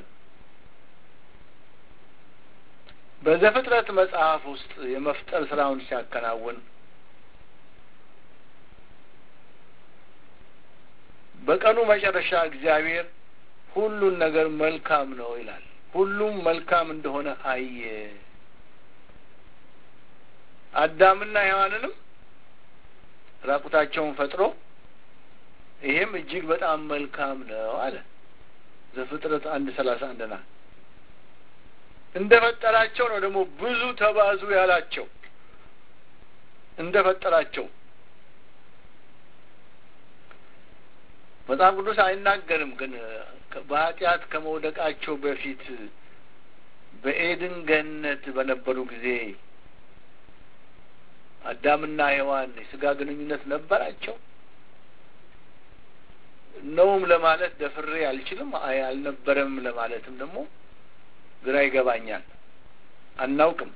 በዘፍጥረት መጽሐፍ ውስጥ የመፍጠር ስራውን ሲያከናውን በቀኑ መጨረሻ እግዚአብሔር ሁሉን ነገር መልካም ነው ይላል። ሁሉም መልካም እንደሆነ አየ። አዳምና ሔዋንንም ራቁታቸውን ፈጥሮ ይሄም እጅግ በጣም መልካም ነው አለ። ዘፍጥረት አንድ ሰላሳ አንድ ና እንደ ፈጠራቸው ነው ደግሞ ብዙ ተባዙ ያላቸው እንደ ፈጠራቸው መጽሐፍ ቅዱስ አይናገርም። ግን በኃጢአት ከመውደቃቸው በፊት በኤድን ገነት በነበሩ ጊዜ አዳምና ሔዋን የስጋ ግንኙነት ነበራቸው? ነውም ለማለት ደፍሬ አልችልም። አይ አልነበረም ለማለትም ደግሞ ግራ ይገባኛል። አናውቅም።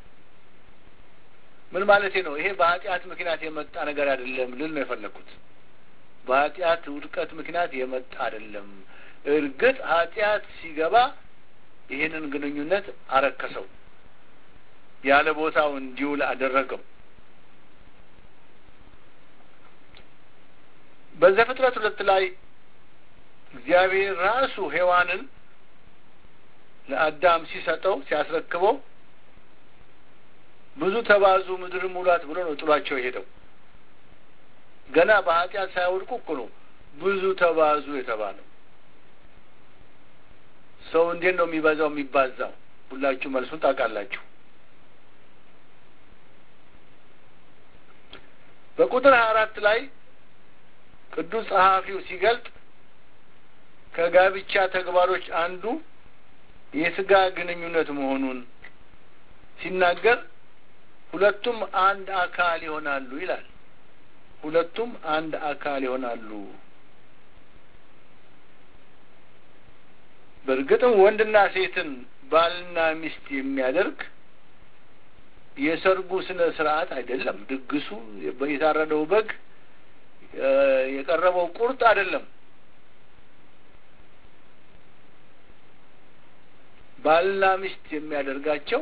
ምን ማለቴ ነው? ይሄ በኃጢአት ምክንያት የመጣ ነገር አይደለም ልል ነው የፈለግኩት። በኃጢአት ውድቀት ምክንያት የመጣ አይደለም። እርግጥ ኃጢአት ሲገባ ይህንን ግንኙነት አረከሰው፣ ያለ ቦታው እንዲውል አደረገው። በዘፍጥረት ሁለት ላይ እግዚአብሔር ራሱ ሔዋንን ለአዳም ሲሰጠው ሲያስረክበው ብዙ ተባዙ ምድርን ሙላት ብሎ ነው ጥሏቸው የሄደው። ገና በኃጢአት ሳያወድቁ እኮ ነው ብዙ ተባዙ የተባለው? ሰው እንዴት ነው የሚበዛው የሚባዛው? ሁላችሁ መልሱን ታውቃላችሁ። በቁጥር ሀያ አራት ላይ ቅዱስ ጸሐፊው ሲገልጥ ከጋብቻ ተግባሮች አንዱ የስጋ ግንኙነት መሆኑን ሲናገር ሁለቱም አንድ አካል ይሆናሉ ይላል። ሁለቱም አንድ አካል ይሆናሉ። በእርግጥም ወንድና ሴትን ባልና ሚስት የሚያደርግ የሰርጉ ስነ ስርዓት አይደለም። ድግሱ፣ የታረደው በግ፣ የቀረበው ቁርጥ አይደለም። ባልና ሚስት የሚያደርጋቸው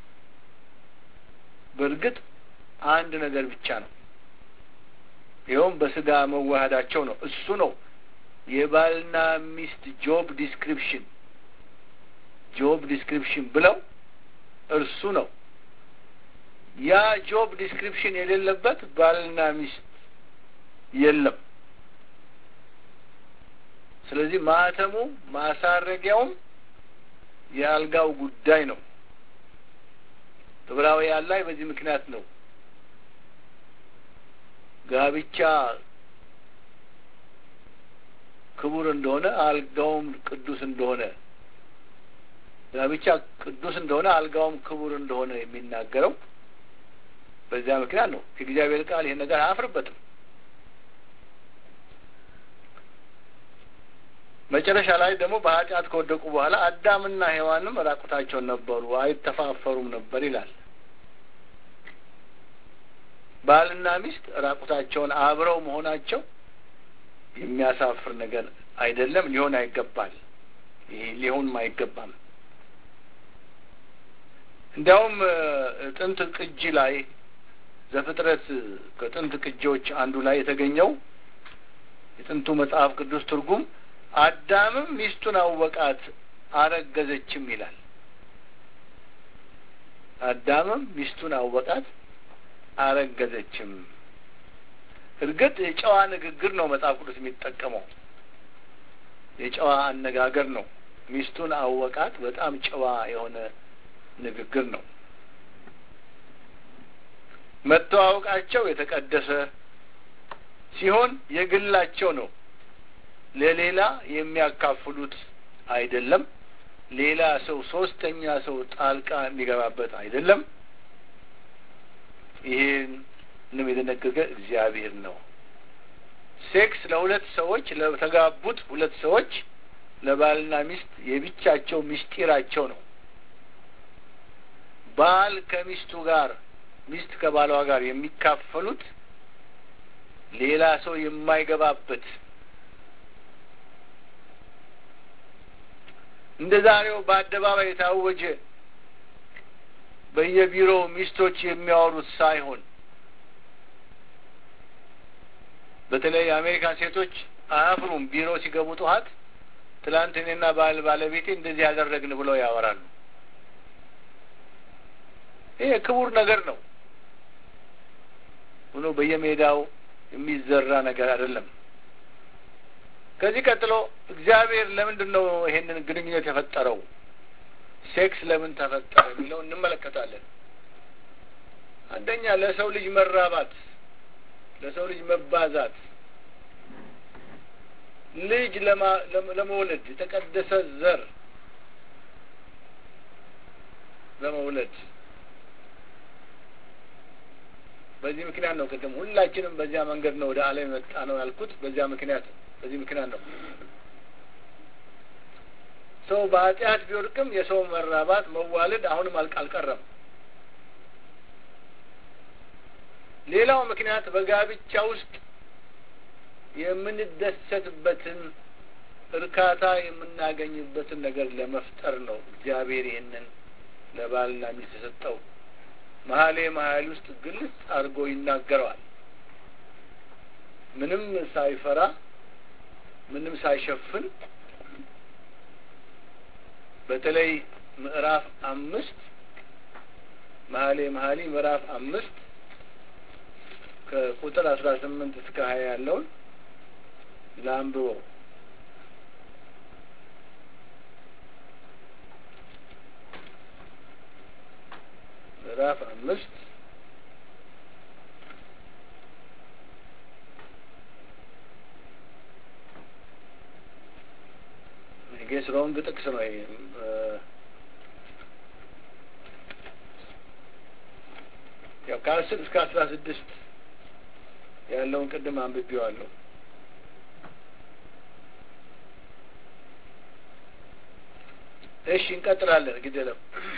በእርግጥ አንድ ነገር ብቻ ነው። ይኸውም በስጋ መዋሃዳቸው ነው። እሱ ነው የባልና ሚስት ጆብ ዲስክሪፕሽን ጆብ ዲስክሪፕሽን ብለው እርሱ ነው። ያ ጆብ ዲስክሪፕሽን የሌለበት ባልና ሚስት የለም። ስለዚህ ማህተሙ ማሳረጊያውም የአልጋው ጉዳይ ነው። ዕብራውያን ላይ በዚህ ምክንያት ነው ጋብቻ ክቡር እንደሆነ አልጋውም ቅዱስ እንደሆነ ጋብቻ ቅዱስ እንደሆነ አልጋውም ክቡር እንደሆነ የሚናገረው በዚያ ምክንያት ነው። የእግዚአብሔር ቃል ይህን ነገር አያፍርበትም። መጨረሻ ላይ ደግሞ በኃጢአት ከወደቁ በኋላ አዳምና ሔዋንም ራቁታቸውን ነበሩ፣ አይተፋፈሩም ነበር ይላል። ባልና ሚስት ራቁታቸውን አብረው መሆናቸው የሚያሳፍር ነገር አይደለም፣ ሊሆን አይገባል። ይሄ ሊሆንም አይገባም። እንዲያውም ጥንት ቅጂ ላይ ዘፍጥረት ከጥንት ቅጂዎች አንዱ ላይ የተገኘው የጥንቱ መጽሐፍ ቅዱስ ትርጉም አዳምም ሚስቱን አወቃት አረገዘችም ይላል። አዳምም ሚስቱን አወቃት አረገዘችም። እርግጥ የጨዋ ንግግር ነው መጽሐፍ ቅዱስ የሚጠቀመው የጨዋ አነጋገር ነው። ሚስቱን አወቃት በጣም ጨዋ የሆነ ንግግር ነው። መተዋወቃቸው የተቀደሰ ሲሆን የግላቸው ነው። ለሌላ የሚያካፍሉት አይደለም። ሌላ ሰው ሶስተኛ ሰው ጣልቃ የሚገባበት አይደለም። ይህንም የደነገገ እግዚአብሔር ነው። ሴክስ ለሁለት ሰዎች ለተጋቡት ሁለት ሰዎች ለባልና ሚስት የብቻቸው ምስጢራቸው ነው። ባል ከሚስቱ ጋር ሚስት ከባሏ ጋር የሚካፈሉት ሌላ ሰው የማይገባበት እንደ ዛሬው በአደባባይ የታወጀ በየቢሮው ሚስቶች የሚያወሩት ሳይሆን በተለይ የአሜሪካን ሴቶች አያፍሩም። ቢሮ ሲገቡ ጠዋት ትላንት እኔና ባል ባለቤቴ እንደዚህ ያደረግን ብለው ያወራሉ። ይሄ ክቡር ነገር ነው ሆኖ በየሜዳው የሚዘራ ነገር አይደለም። ከዚህ ቀጥሎ እግዚአብሔር ለምንድን ነው ይሄንን ግንኙነት የፈጠረው? ሴክስ ለምን ተፈጠረ የሚለው እንመለከታለን። አንደኛ ለሰው ልጅ መራባት፣ ለሰው ልጅ መባዛት፣ ልጅ ለመውለድ የተቀደሰ ዘር ለመውለድ በዚህ ምክንያት ነው። ቅድም ሁላችንም በዚያ መንገድ ነው ወደ ዓለም የመጣ ነው ያልኩት በዚያ ምክንያት በዚህ ምክንያት ነው። ሰው በኃጢአት ቢወድቅም የሰው መራባት መዋለድ አሁንም አልቀረም። ሌላው ምክንያት በጋብቻ ውስጥ የምንደሰትበትን እርካታ የምናገኝበትን ነገር ለመፍጠር ነው። እግዚአብሔር ይህንን ለባልና ሚስት የሰጠው መሀሌ መሀል ውስጥ ግልጽ አድርጎ ይናገረዋል። ምንም ሳይፈራ ምንም ሳይሸፍን በተለይ ምዕራፍ አምስት መሀሌ መሀሊ ምዕራፍ አምስት ከቁጥር አስራ ስምንት እስከ ሀያ ያለውን ለአንብበው ምዕራፍ አምስት ጌስ ሮንግ ጥቅስ ነው ይሄ ያው ከአስር እስከ አስራ ስድስት ያለውን ቅድም አንብቤዋለሁ እሺ እንቀጥላለን ግደለው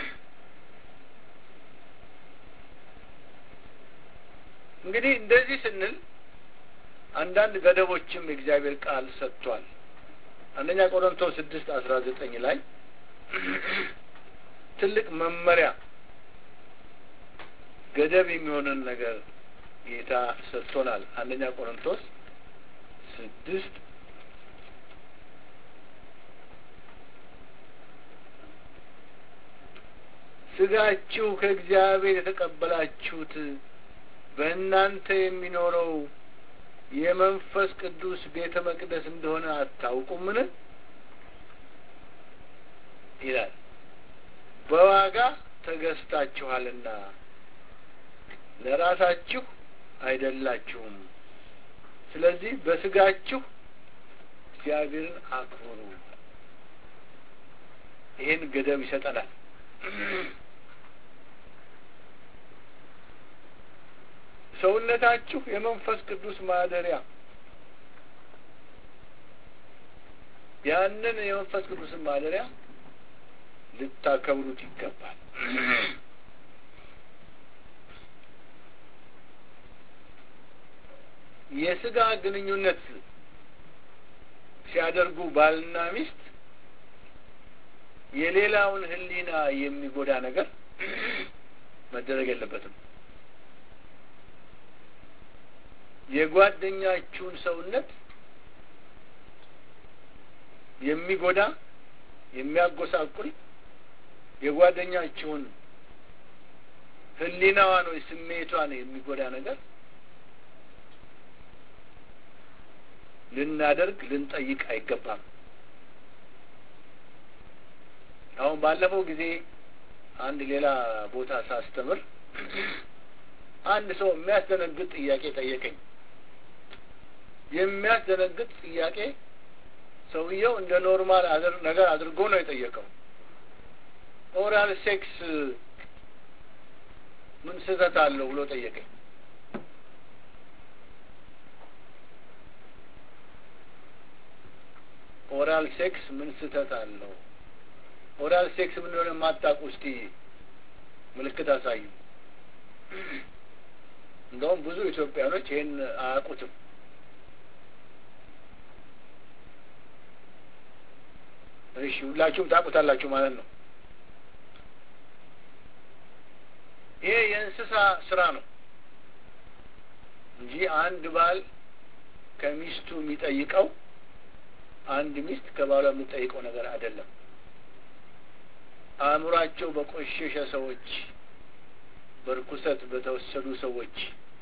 እንግዲህ እንደዚህ ስንል አንዳንድ ገደቦችም የእግዚአብሔር ቃል ሰጥቷል አንደኛ ቆሮንቶስ ስድስት አስራ ዘጠኝ ላይ ትልቅ መመሪያ ገደብ የሚሆንን ነገር ጌታ ሰጥቶናል አንደኛ ቆሮንቶስ ስድስት ስጋችሁ ከእግዚአብሔር የተቀበላችሁት በእናንተ የሚኖረው የመንፈስ ቅዱስ ቤተ መቅደስ እንደሆነ አታውቁምን ይላል በዋጋ ተገዝታችኋልና ለራሳችሁ አይደላችሁም ስለዚህ በስጋችሁ እግዚአብሔርን አክብሩ ይህን ገደብ ይሰጠናል ሰውነታችሁ የመንፈስ ቅዱስ ማደሪያ ያንን የመንፈስ ቅዱስን ማደሪያ ልታከብሩት ይገባል የስጋ ግንኙነት ሲያደርጉ ባልና ሚስት የሌላውን ህሊና የሚጎዳ ነገር መደረግ የለበትም የጓደኛችሁን ሰውነት የሚጎዳ የሚያጎሳቁል የጓደኛችሁን ህሊናዋን ወይ ስሜቷን የሚጎዳ ነገር ልናደርግ ልንጠይቅ አይገባም አሁን ባለፈው ጊዜ አንድ ሌላ ቦታ ሳስተምር አንድ ሰው የሚያስደነግጥ ጥያቄ ጠየቀኝ የሚያስደነግጥ ጥያቄ ሰውየው እንደ ኖርማል ነገር አድርጎ ነው የጠየቀው ኦራል ሴክስ ምን ስህተት አለው ብሎ ጠየቀኝ ኦራል ሴክስ ምን ስህተት አለው ኦራል ሴክስ ምን እንደሆነ የማታውቁ እስቲ ምልክት አሳዩ እንደውም ብዙ ኢትዮጵያኖች ይህን አያውቁትም እሺ ሁላችሁም ታውቁታላችሁ ማለት ነው ይሄ የእንስሳ ስራ ነው እንጂ አንድ ባል ከሚስቱ የሚጠይቀው አንድ ሚስት ከባሏ የምትጠይቀው ነገር አይደለም አእምሯቸው በቆሸሸ ሰዎች በርኩሰት በተወሰዱ ሰዎች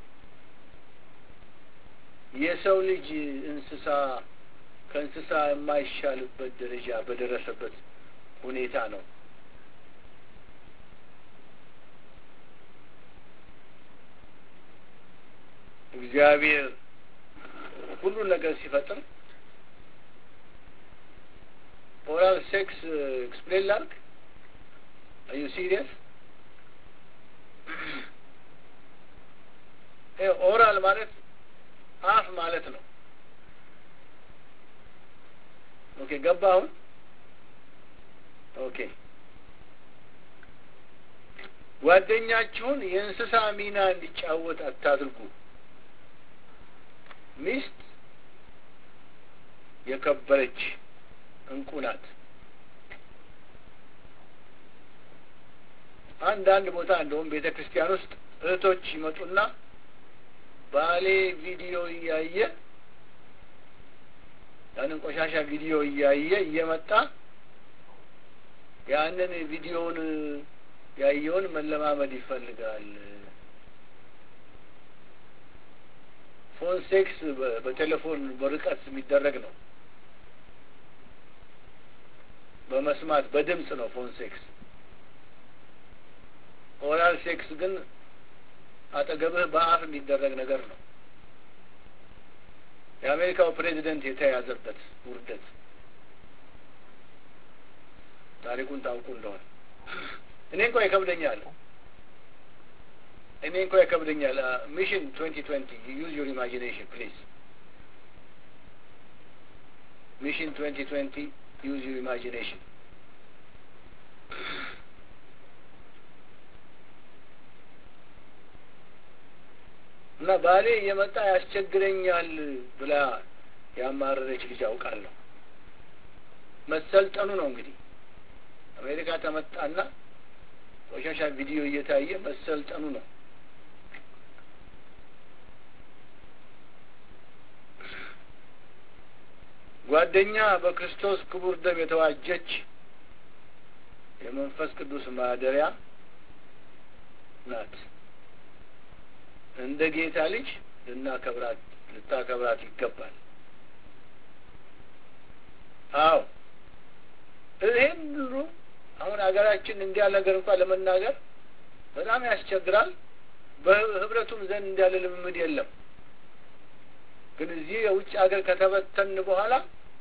የሰው ልጅ እንስሳ ከእንስሳ የማይሻልበት ደረጃ በደረሰበት ሁኔታ ነው እግዚአብሔር ሁሉን ነገር ሲፈጥር ኦራል ሴክስ ኤክስፕሌን ላርግ አዩ ሲሪየስ ኦራል ማለት አፍ ማለት ነው ኦኬ ገባ አሁን ኦኬ ጓደኛችሁን የእንስሳ ሚና እንዲጫወት አታድርጉ ሚስት የከበረች እንቁ ናት አንዳንድ ቦታ እንደውም ቤተ ክርስቲያን ውስጥ እህቶች ይመጡና ባሌ ቪዲዮ እያየ ያንን ቆሻሻ ቪዲዮ እያየ እየመጣ ያንን ቪዲዮውን ያየውን መለማመድ ይፈልጋል ፎን ሴክስ በቴሌፎን በርቀት የሚደረግ ነው። በመስማት በድምፅ ነው ፎን ሴክስ። ኦራል ሴክስ ግን አጠገብህ በአፍ የሚደረግ ነገር ነው። የአሜሪካው ፕሬዚደንት የተያዘበት ውርደት ታሪኩን ታውቁ እንደሆነ እኔ እንኳ ይከብደኛል እኔ እንኳ ይከብደኛል። ሚሽን ትዌንቲ ትዌንቲ ዩዝ ዩር ኢማጂኔሽን ፕሊዝ። ሚሽን ትዌንቲ ትዌንቲ ዩዝ ዩር ኢማጂኔሽን እና ባሌ እየመጣ ያስቸግረኛል ብላ ያማረረች ልጅ አውቃለሁ። መሰልጠኑ ነው እንግዲህ አሜሪካ ተመጣና ቆሻሻ ቪዲዮ እየታየ መሰልጠኑ ነው። ጓደኛ በክርስቶስ ክቡር ደም የተዋጀች የመንፈስ ቅዱስ ማደሪያ ናት። እንደ ጌታ ልጅ ልናከብራት ልታከብራት ይገባል። አዎ ይህን ሁሉ አሁን ሀገራችን እንዲያ ነገር እንኳን ለመናገር በጣም ያስቸግራል። በህብረቱም ዘንድ እንዲያለ ልምምድ የለም። ግን እዚህ የውጭ ሀገር ከተበተን በኋላ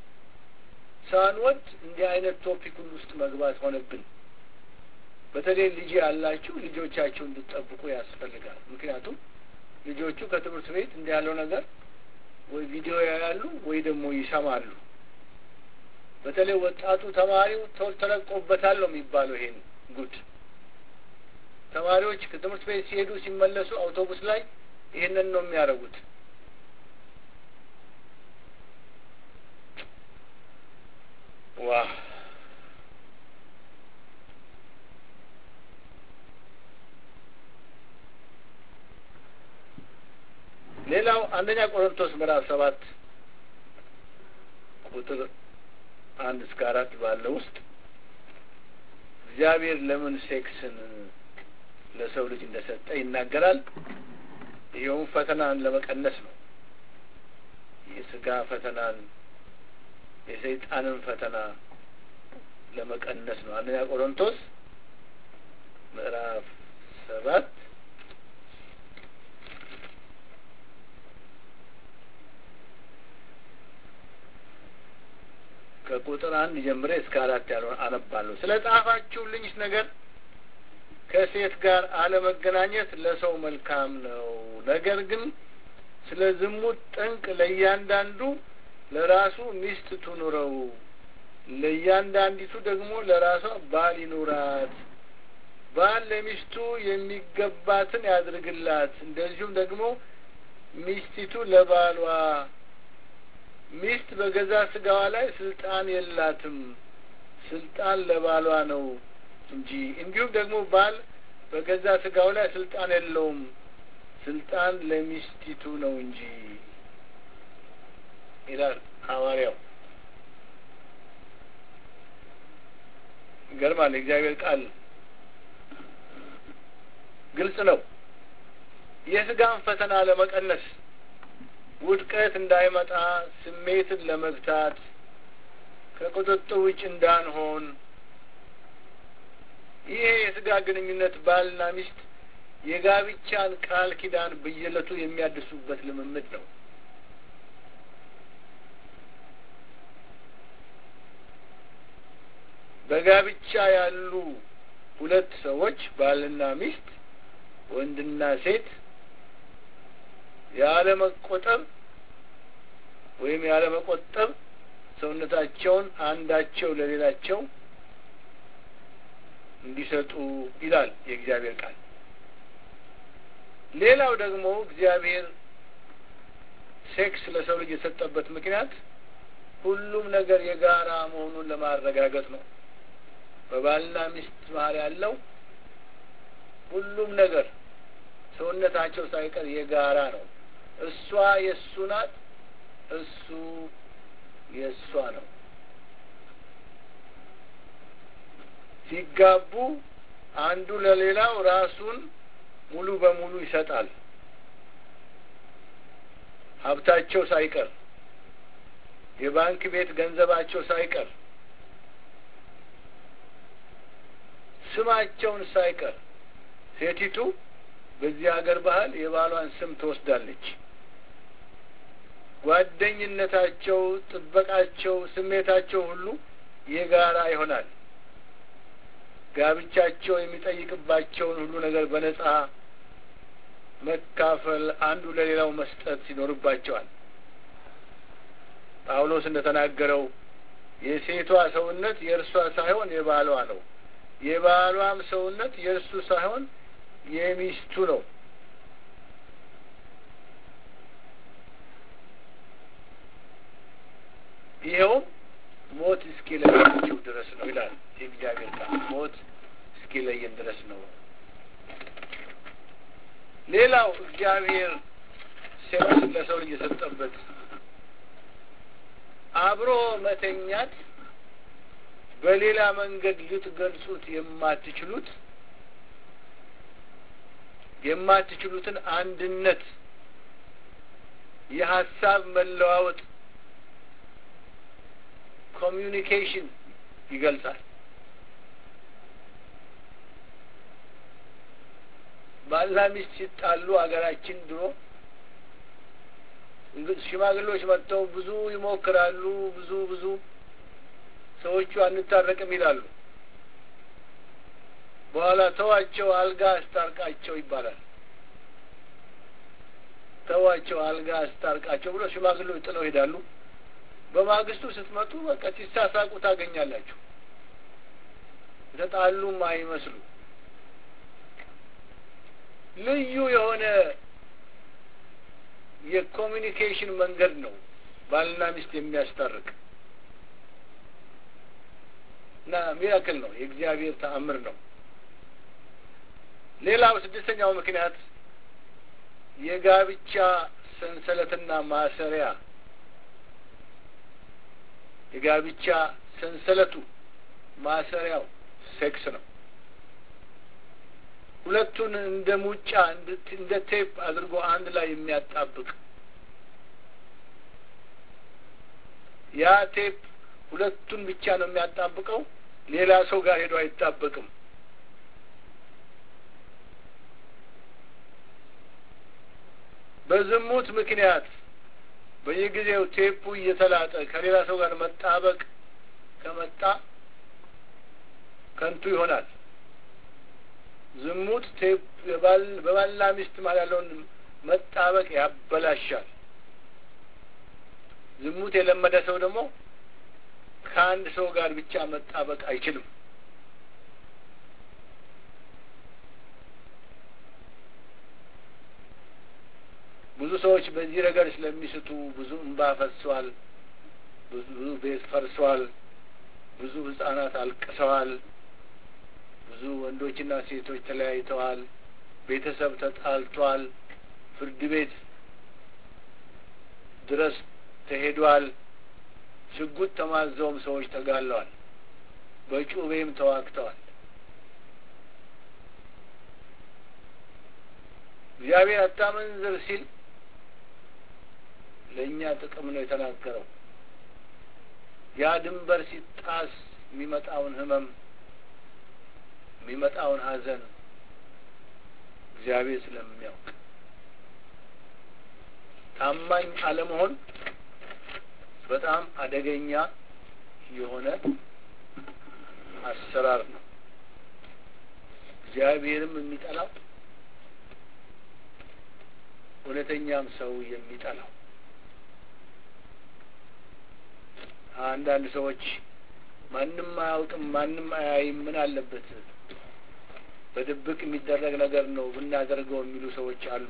ሳንወድ እንዲህ አይነት ቶፒክ ሁሉ ውስጥ መግባት ሆነብን። በተለይ ልጅ ያላችሁ ልጆቻችሁ እንድትጠብቁ ያስፈልጋል። ምክንያቱም ልጆቹ ከትምህርት ቤት እንዲህ ያለው ነገር ወይ ቪዲዮ ያያሉ ወይ ደግሞ ይሰማሉ። በተለይ ወጣቱ ተማሪው ተለቆበታል ነው የሚባለው። ይሄን ጉድ ተማሪዎች ከትምህርት ቤት ሲሄዱ ሲመለሱ አውቶቡስ ላይ ይህንን ነው የሚያደርጉት። ዋ ሌላው አንደኛ ቆሮንቶስ ምዕራፍ ሰባት ቁጥር አንድ እስከ አራት ባለው ውስጥ እግዚአብሔር ለምን ሴክስን ለሰው ልጅ እንደሰጠ ይናገራል። ይኸውም ፈተናን ለመቀነስ ነው። የስጋ ፈተናን የሰይጣንን ፈተና ለመቀነስ ነው። አንደኛ ቆሮንቶስ ምዕራፍ ሰባት ከቁጥር አንድ ጀምሬ እስከ አራት ያለውን አነባለሁ። ስለ ጻፋችሁልኝ ነገር ከሴት ጋር አለመገናኘት ለሰው መልካም ነው። ነገር ግን ስለ ዝሙት ጠንቅ ለእያንዳንዱ ለራሱ ሚስት ትኑረው፣ ለእያንዳንዲቱ ደግሞ ለራሷ ባል ይኑራት። ባል ለሚስቱ የሚገባትን ያድርግላት፣ እንደዚሁም ደግሞ ሚስቲቱ ለባሏ ሚስት በገዛ ስጋዋ ላይ ስልጣን የላትም፣ ስልጣን ለባሏ ነው እንጂ። እንዲሁም ደግሞ ባል በገዛ ስጋው ላይ ስልጣን የለውም፣ ስልጣን ለሚስቲቱ ነው እንጂ ይላል ሐዋርያው። ይገርማል። የእግዚአብሔር ቃል ግልጽ ነው። የስጋን ፈተና ለመቀነስ ውድቀት እንዳይመጣ ስሜትን ለመግታት ከቁጥጥር ውጭ እንዳንሆን ይሄ የስጋ ግንኙነት ባልና ሚስት የጋብቻን ቃል ኪዳን በየዕለቱ የሚያድሱበት ልምምድ ነው። በጋብቻ ያሉ ሁለት ሰዎች ባልና ሚስት፣ ወንድና ሴት ያለመቆጠብ ወይም ያለመቆጠብ ሰውነታቸውን አንዳቸው ለሌላቸው እንዲሰጡ ይላል የእግዚአብሔር ቃል። ሌላው ደግሞ እግዚአብሔር ሴክስ ለሰው ልጅ የሰጠበት ምክንያት ሁሉም ነገር የጋራ መሆኑን ለማረጋገጥ ነው። በባልና ሚስት መሀል ያለው ሁሉም ነገር ሰውነታቸው ሳይቀር የጋራ ነው። እሷ የእሱ ናት፣ እሱ የእሷ ነው። ሲጋቡ አንዱ ለሌላው ራሱን ሙሉ በሙሉ ይሰጣል። ሀብታቸው ሳይቀር የባንክ ቤት ገንዘባቸው ሳይቀር ስማቸውን ሳይቀር ሴቲቱ በዚህ ሀገር ባህል የባሏን ስም ትወስዳለች። ጓደኝነታቸው፣ ጥበቃቸው፣ ስሜታቸው ሁሉ የጋራ ይሆናል። ጋብቻቸው የሚጠይቅባቸውን ሁሉ ነገር በነጻ መካፈል፣ አንዱ ለሌላው መስጠት ይኖርባቸዋል። ጳውሎስ እንደተናገረው የሴቷ ሰውነት የእርሷ ሳይሆን የባሏ ነው፣ የባሏም ሰውነት የእርሱ ሳይሆን የሚስቱ ነው። ይኸውም ሞት እስኪለያቸው ድረስ ነው ይላል የእግዚአብሔር ቃል። ሞት እስኪለየን ድረስ ነው። ሌላው እግዚአብሔር ሴክስን ለሰው ልጅ የሰጠበት አብሮ መተኛት በሌላ መንገድ ልትገልጹት የማትችሉት የማትችሉትን አንድነት የሀሳብ መለዋወጥ ኮሚዩኒኬሽን ይገልጻል። ባልና ሚስት ሲጣሉ አገራችን ድሮ ሽማግሌዎች መጥተው ብዙ ይሞክራሉ። ብዙ ብዙ ሰዎቹ አንታረቅም ይላሉ። በኋላ ተዋቸው፣ አልጋ አስታርቃቸው ይባላል። ተዋቸው፣ አልጋ አስታርቃቸው ብሎ ሽማግሌዎች ጥለው ይሄዳሉ። በማግስቱ ስትመጡ በቃ ሲሳሳቁ ታገኛላችሁ። የተጣሉም አይመስሉ ልዩ የሆነ የኮሚኒኬሽን መንገድ ነው ባልና ሚስት የሚያስታርቅ እና ሚራክል ነው። የእግዚአብሔር ተአምር ነው። ሌላው ስድስተኛው ምክንያት የጋብቻ ሰንሰለትና ማሰሪያ የጋብቻ ሰንሰለቱ ማሰሪያው ሴክስ ነው። ሁለቱን እንደ ሙጫ እንደ ቴፕ አድርጎ አንድ ላይ የሚያጣብቅ ያ ቴፕ ሁለቱን ብቻ ነው የሚያጣብቀው። ሌላ ሰው ጋር ሄዶ አይጣበቅም። በዝሙት ምክንያት በየጊዜው ቴፑ እየተላጠ ከሌላ ሰው ጋር መጣበቅ ከመጣ ከንቱ ይሆናል። ዝሙት ቴፕ በባልና ሚስት ማለት ያለውን መጣበቅ ያበላሻል። ዝሙት የለመደ ሰው ደግሞ ከአንድ ሰው ጋር ብቻ መጣበቅ አይችልም። ብዙ ሰዎች በዚህ ረገድ ስለሚስቱ ብዙ እንባ ፈሷል። ብዙ ቤት ፈርሷል። ብዙ ሕጻናት አልቅሰዋል። ብዙ ወንዶችና ሴቶች ተለያይተዋል። ቤተሰብ ተጣልቷል። ፍርድ ቤት ድረስ ተሄዷል። ሽጉጥ ተማዘውም ሰዎች ተጋለዋል። በጩቤም ተዋግተዋል። እግዚአብሔር አታመንዝር ሲል ለእኛ ጥቅም ነው የተናገረው። ያ ድንበር ሲጣስ የሚመጣውን ሕመም የሚመጣውን ሐዘን እግዚአብሔር ስለሚያውቅ ታማኝ አለመሆን በጣም አደገኛ የሆነ አሰራር ነው። እግዚአብሔርም የሚጠላው እውነተኛም ሰው የሚጠላው አንዳንድ ሰዎች ማንም አያውቅም፣ ማንም አያይም፣ ምን አለበት በድብቅ የሚደረግ ነገር ነው ብናደርገው የሚሉ ሰዎች አሉ።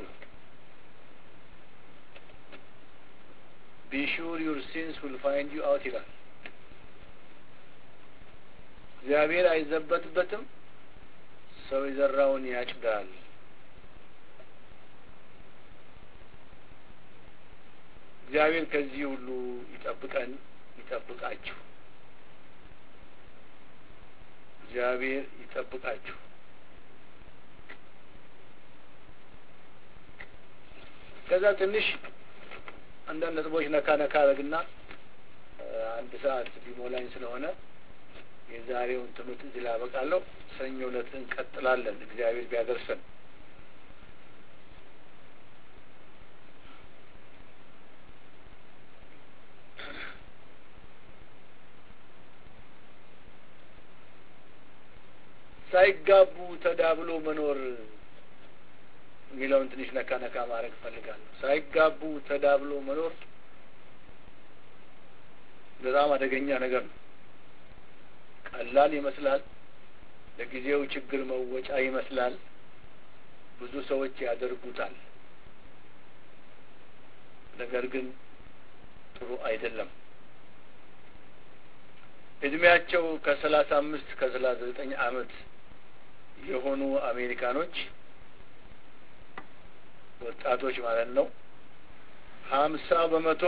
ቢሹር ዩር ሲንስ ዊል ፋይንድ ዩ አውት ይላል። እግዚአብሔር አይዘበትበትም፣ ሰው የዘራውን ያጭዳል። እግዚአብሔር ከዚህ ሁሉ ይጠብቀን፣ ይጠብቃችሁ። እግዚአብሔር ይጠብቃችሁ። ከዛ ትንሽ አንዳንድ ነጥቦች ነካ ነካ አረግና አንድ ሰዓት ሊሞላኝ ስለሆነ የዛሬውን ትምህርት እዚህ ላይ አበቃለሁ። ሰኞ ዕለት እንቀጥላለን እግዚአብሔር ቢያደርሰን። ሳይጋቡ ተዳብሎ መኖር የሚለውን ትንሽ ነካ ነካ ማድረግ እፈልጋለሁ። ሳይጋቡ ተዳብሎ መኖር በጣም አደገኛ ነገር ነው። ቀላል ይመስላል፣ ለጊዜው ችግር መወጫ ይመስላል። ብዙ ሰዎች ያደርጉታል። ነገር ግን ጥሩ አይደለም። እድሜያቸው ከሰላሳ አምስት ከሰላሳ ዘጠኝ ዓመት የሆኑ አሜሪካኖች ወጣቶች ማለት ነው ሀምሳ በመቶ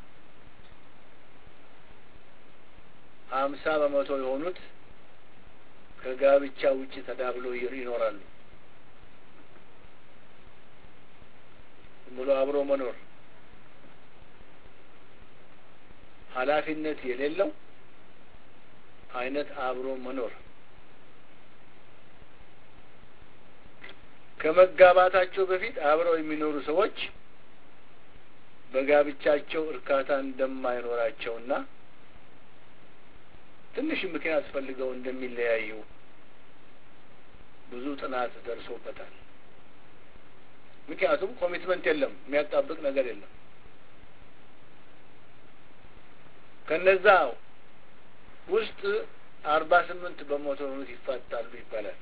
ሀምሳ በመቶ የሆኑት ከጋብቻ ውጭ ተዳብለው ይኖራሉ። ብሎ አብሮ መኖር ኃላፊነት የሌለው አይነት አብሮ መኖር ከመጋባታቸው በፊት አብረው የሚኖሩ ሰዎች በጋብቻቸው እርካታ እንደማይኖራቸውና ትንሽ ምክንያት ፈልገው እንደሚለያዩ ብዙ ጥናት ደርሶበታል። ምክንያቱም ኮሚትመንት የለም፣ የሚያጣብቅ ነገር የለም። ከነዛ ውስጥ አርባ ስምንት በመቶ የሆኑት ይፋታሉ ይባላል።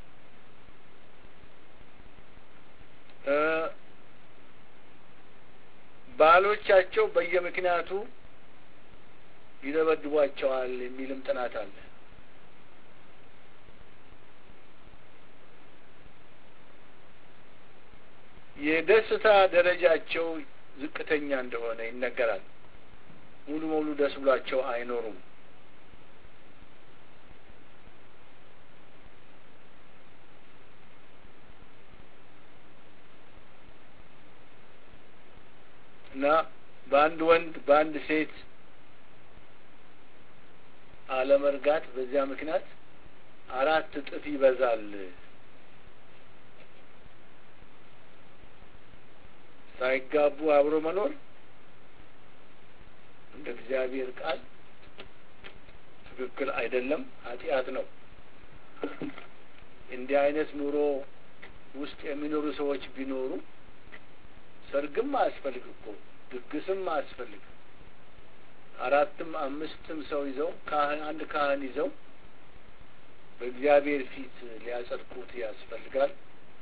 ባሎቻቸው በየምክንያቱ ይደበድቧቸዋል የሚልም ጥናት አለ። የደስታ ደረጃቸው ዝቅተኛ እንደሆነ ይነገራል። ሙሉ ሙሉ ደስ ብሏቸው አይኖሩም። እና በአንድ ወንድ በአንድ ሴት አለመርጋት በዚያ ምክንያት አራት እጥፍ ይበዛል። ሳይጋቡ አብሮ መኖር እንደ እግዚአብሔር ቃል ትክክል አይደለም፣ ኃጢአት ነው። እንዲህ አይነት ኑሮ ውስጥ የሚኖሩ ሰዎች ቢኖሩ ሰርግም አያስፈልግ እኮ ድግስም አያስፈልግ። አራትም አምስትም ሰው ይዘው ካህን አንድ ካህን ይዘው በእግዚአብሔር ፊት ሊያጸድቁት ያስፈልጋል።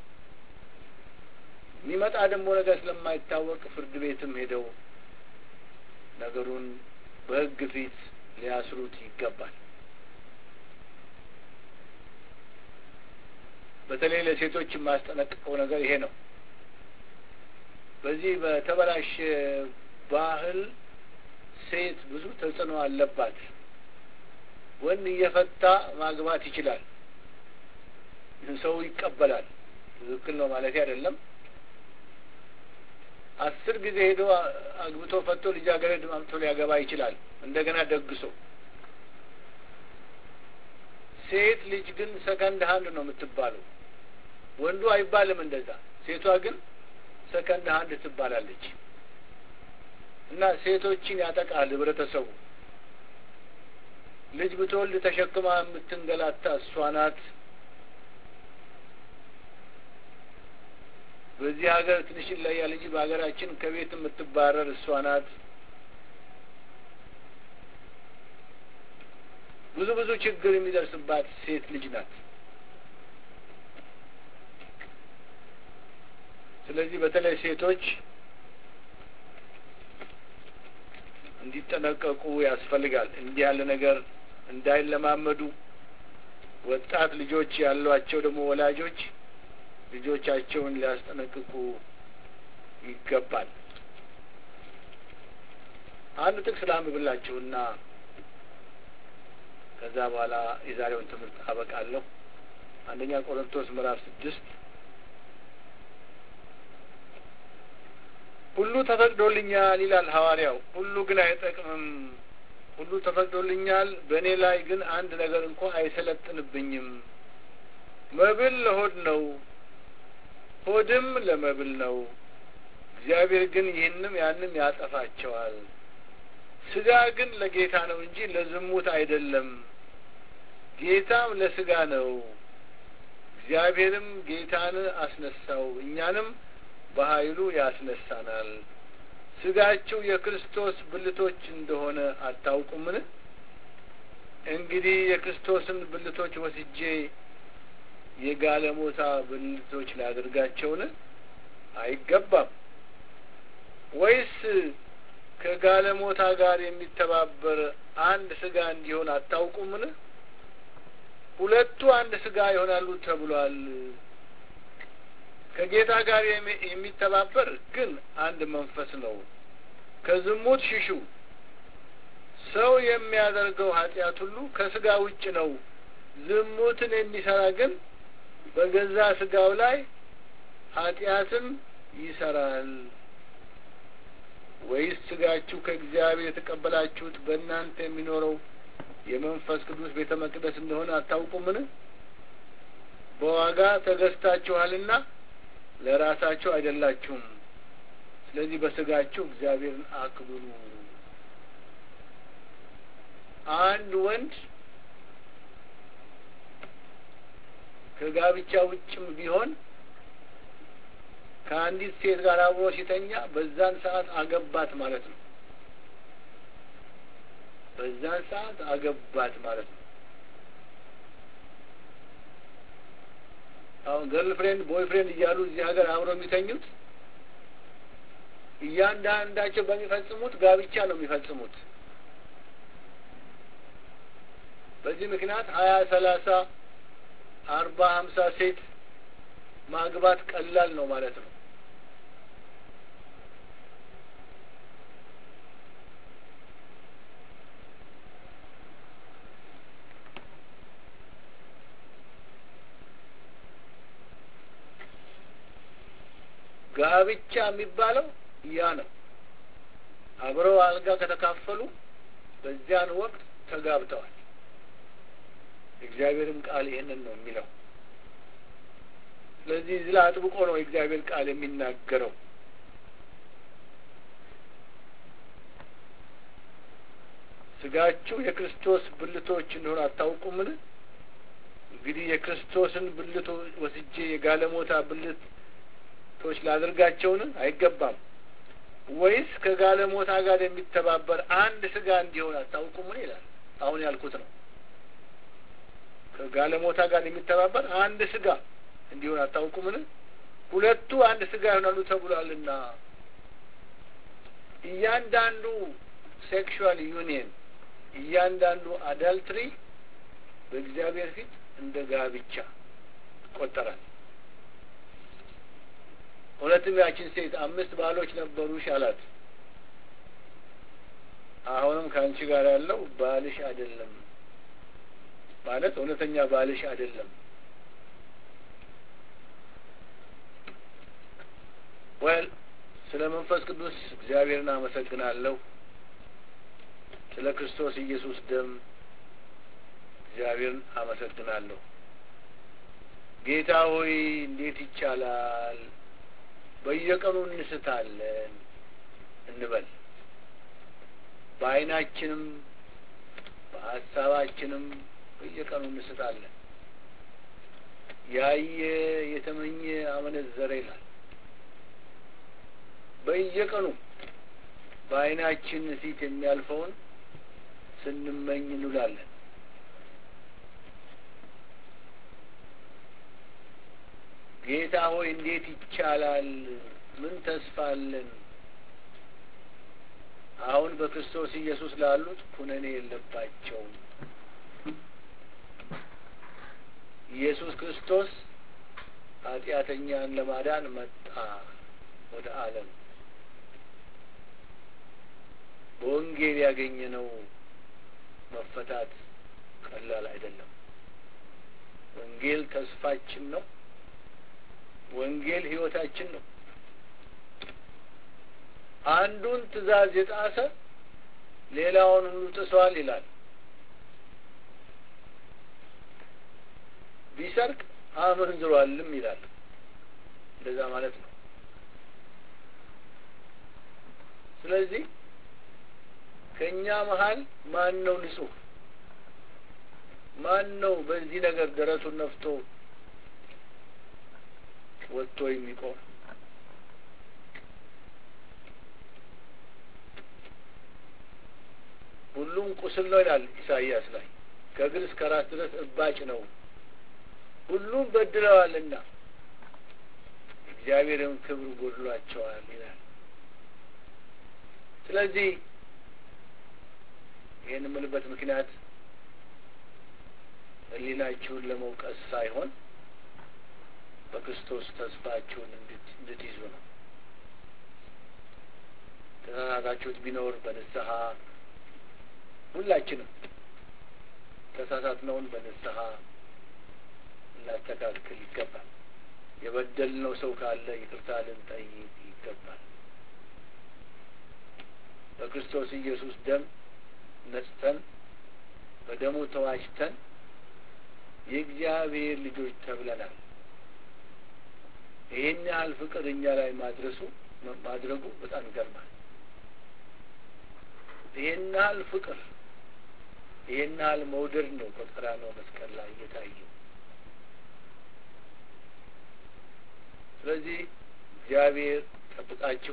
የሚመጣ ደግሞ ነገር ስለማይታወቅ ፍርድ ቤትም ሄደው ነገሩን በሕግ ፊት ሊያስሩት ይገባል። በተለይ ለሴቶች የማስጠነቅቀው ነገር ይሄ ነው። በዚህ በተበላሸ ባህል ሴት ብዙ ተጽዕኖ አለባት። ወንድ እየፈታ ማግባት ይችላል፣ ሰው ይቀበላል። ትክክል ነው ማለት አይደለም። አስር ጊዜ ሄዶ አግብቶ ፈቶ ልጃገረድ አምጥቶ ሊያገባ ይችላል፣ እንደገና ደግሶ። ሴት ልጅ ግን ሰከንድ ሀንድ ነው የምትባለው። ወንዱ አይባልም እንደዛ። ሴቷ ግን ሰከንድ ሀንድ ትባላለች። እና ሴቶችን ያጠቃል ህብረተሰቡ። ልጅ ብትወልድ ተሸክማ የምትንገላታ እሷ ናት። በዚህ ሀገር ትንሽ ይለያል እንጂ በሀገራችን ከቤት የምትባረር እሷ ናት። ብዙ ብዙ ችግር የሚደርስባት ሴት ልጅ ናት። ስለዚህ በተለይ ሴቶች እንዲጠነቀቁ ያስፈልጋል። እንዲህ ያለ ነገር እንዳይለማመዱ ወጣት ልጆች ያሏቸው ደግሞ ወላጆች ልጆቻቸውን ሊያስጠነቅቁ ይገባል። አንድ ጥቅስ ላንብብላችሁና ከዛ በኋላ የዛሬውን ትምህርት አበቃለሁ። አንደኛ ቆሮንቶስ ምዕራፍ ስድስት ሁሉ ተፈቅዶልኛል ይላል ሐዋርያው። ሁሉ ግን አይጠቅምም። ሁሉ ተፈቅዶልኛል፣ በእኔ ላይ ግን አንድ ነገር እንኳ አይሰለጥንብኝም። መብል ለሆድ ነው፣ ሆድም ለመብል ነው። እግዚአብሔር ግን ይህንም ያንም ያጠፋቸዋል። ስጋ ግን ለጌታ ነው እንጂ ለዝሙት አይደለም፣ ጌታም ለስጋ ነው። እግዚአብሔርም ጌታን አስነሳው፣ እኛንም በኃይሉ ያስነሳናል። ስጋችሁ የክርስቶስ ብልቶች እንደሆነ አታውቁምን? እንግዲህ የክርስቶስን ብልቶች ወስጄ የጋለሞታ ብልቶች ላድርጋቸውን? አይገባም። ወይስ ከጋለሞታ ጋር የሚተባበር አንድ ስጋ እንዲሆን አታውቁምን? ሁለቱ አንድ ስጋ ይሆናሉ ተብሏል። ከጌታ ጋር የሚተባበር ግን አንድ መንፈስ ነው። ከዝሙት ሽሹ። ሰው የሚያደርገው ኃጢአት ሁሉ ከስጋ ውጭ ነው። ዝሙትን የሚሰራ ግን በገዛ ስጋው ላይ ኃጢአትን ይሰራል። ወይስ ስጋችሁ ከእግዚአብሔር የተቀበላችሁት በእናንተ የሚኖረው የመንፈስ ቅዱስ ቤተ መቅደስ እንደሆነ አታውቁምን? በዋጋ ተገዝታችኋልና ለራሳችሁ አይደላችሁም። ስለዚህ በስጋችሁ እግዚአብሔርን አክብሩ። አንድ ወንድ ከጋብቻ ውጭም ቢሆን ከአንዲት ሴት ጋር አብሮ ሲተኛ በዛን ሰዓት አገባት ማለት ነው። በዛን ሰዓት አገባት ማለት ነው። አሁን ገርል ፍሬንድ ቦይ ፍሬንድ እያሉ እዚህ ሀገር አብረው የሚተኙት እያንዳንዳቸው በሚፈጽሙት ጋብቻ ነው የሚፈጽሙት። በዚህ ምክንያት ሀያ ሰላሳ አርባ ሀምሳ ሴት ማግባት ቀላል ነው ማለት ነው። ጋብቻ የሚባለው ያ ነው። አብረው አልጋ ከተካፈሉ በዚያን ወቅት ተጋብተዋል። እግዚአብሔርም ቃል ይህንን ነው የሚለው። ስለዚህ እዚህ ላይ አጥብቆ ነው የእግዚአብሔር ቃል የሚናገረው። ስጋችሁ የክርስቶስ ብልቶች እንደሆነ አታውቁምን? እንግዲህ የክርስቶስን ብልቶ ወስጄ የጋለሞታ ብልቶች ላድርጋቸውን? አይገባም። ወይስ ከጋለሞታ ጋር የሚተባበር አንድ ስጋ እንዲሆን አታውቁምን? ይላል። አሁን ያልኩት ነው። ከጋለሞታ ጋር የሚተባበር አንድ ስጋ እንዲሆን አታውቁምን? ሁለቱ አንድ ስጋ ይሆናሉ ተብሏልና እያንዳንዱ ሴክሹዋል ዩኒየን እያንዳንዱ አዳልትሪ በእግዚአብሔር ፊት እንደ ጋብቻ ይቆጠራል። እውነትም ያችን ሴት አምስት ባሎች ነበሩሽ አላት። አሁንም ከአንቺ ጋር ያለው ባልሽ አይደለም ማለት እውነተኛ ባልሽ አይደለም። ወል ስለ መንፈስ ቅዱስ እግዚአብሔርን አመሰግናለሁ። ስለ ክርስቶስ ኢየሱስ ደም እግዚአብሔርን አመሰግናለሁ። ጌታ ሆይ እንዴት ይቻላል? በየቀኑ እንስታለን እንበል። በዓይናችንም በሀሳባችንም በየቀኑ እንስታለን። ያየ የተመኘ አመነዘረ ይላል። በየቀኑ በዓይናችን ፊት የሚያልፈውን ስንመኝ እንውላለን። ጌታ ሆይ እንዴት ይቻላል? ምን ተስፋ አለን? አሁን በክርስቶስ ኢየሱስ ላሉት ኩነኔ የለባቸውም። ኢየሱስ ክርስቶስ ኃጢአተኛን ለማዳን መጣ ወደ ዓለም። በወንጌል ያገኘነው መፈታት ቀላል አይደለም። ወንጌል ተስፋችን ነው። ወንጌል ሕይወታችን ነው። አንዱን ትእዛዝ የጣሰ ሌላውን ሁሉ ጥሷል ይላል። ቢሰርቅ አመንዝሯልም ይላል። እንደዛ ማለት ነው። ስለዚህ ከእኛ መሀል ማን ነው ንጹሕ? ማን ነው በዚህ ነገር ደረቱን ነፍቶ ወጥቶ የሚቆም? ሁሉም ቁስል ነው ይላል ኢሳይያስ ላይ ከእግር እስከ ራስ ድረስ እባጭ ነው። ሁሉም በድለዋልና እግዚአብሔርም ክብር ጎድሏቸዋል ይላል። ስለዚህ ይህን የምልበት ምክንያት ሕሊናችሁን ለመውቀስ ሳይሆን በክርስቶስ ተስፋችሁን እንድትይዙ ነው። ተሳሳታችሁት ቢኖር በንስሐ ሁላችንም ተሳሳትነውን በንስሐ ልናስተካክል ይገባል። የበደልነው ሰው ካለ ይቅርታ ልንጠይቅ ይገባል። በክርስቶስ ኢየሱስ ደም ነጽተን በደሙ ተዋጅተን የእግዚአብሔር ልጆች ተብለናል። ይህን ያህል ፍቅር እኛ ላይ ማድረሱ ማድረጉ በጣም ይገርማል። ይህን ያህል ፍቅር ይህን ያህል መውደድ ነው በቀራንዮ መስቀል ላይ እየታየው። ስለዚህ እግዚአብሔር ጠብቃችሁ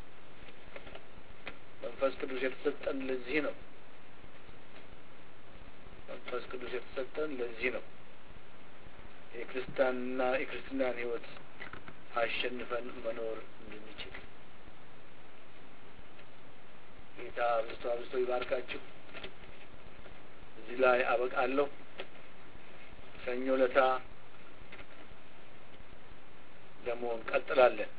መንፈስ ቅዱስ የተሰጠን ለዚህ ነው። መንፈስ ቅዱስ የተሰጠን ለዚህ ነው። የክርስቲያንና የክርስትናን ሕይወት አሸንፈን መኖር እንድንችል ጌታ አብዝቶ አብዝቶ ይባርካችሁ። እዚህ ላይ አበቃለሁ። ሰኞ ለታ ደግሞ እንቀጥላለን።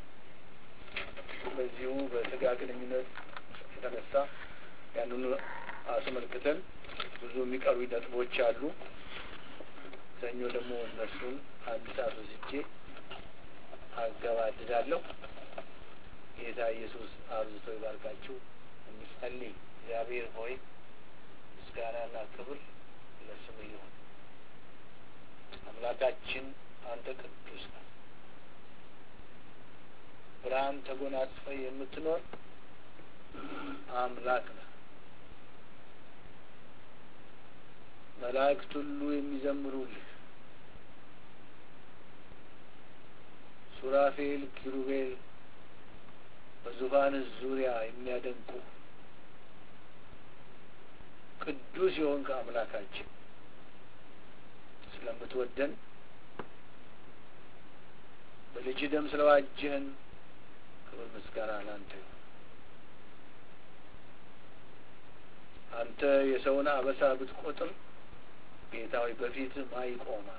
በዚሁ በስጋ ግንኙነት የተነሳ ያንኑ አስመልክተን ብዙ የሚቀሩ ነጥቦች አሉ። ሰኞ ደግሞ እነሱን አንድ ሰዓት ወስጄ አገባድዳለሁ። ጌታ ኢየሱስ አብዝቶ ይባርካችሁ። እንጸልይ። እግዚአብሔር ሆይ ምስጋናና ክብር ለስም ይሁን። አምላካችን አንተ ቅዱስ ነህ። ብርሃን ተጎናጽፈ የምትኖር አምላክ ነህ። መላእክት ሁሉ የሚዘምሩልህ ሱራፌል፣ ኪሩቤል በዙፋንህ ዙሪያ የሚያደንቁ ቅዱስ የሆንክ አምላካችን ስለምትወደን በልጅ ደም ስለዋጀህን ክብር ምስጋና ላንተ ይሁን። አንተ የሰውን አበሳ ብትቆጥር ጌታ ሆይ በፊትህ ማ ይቆማል?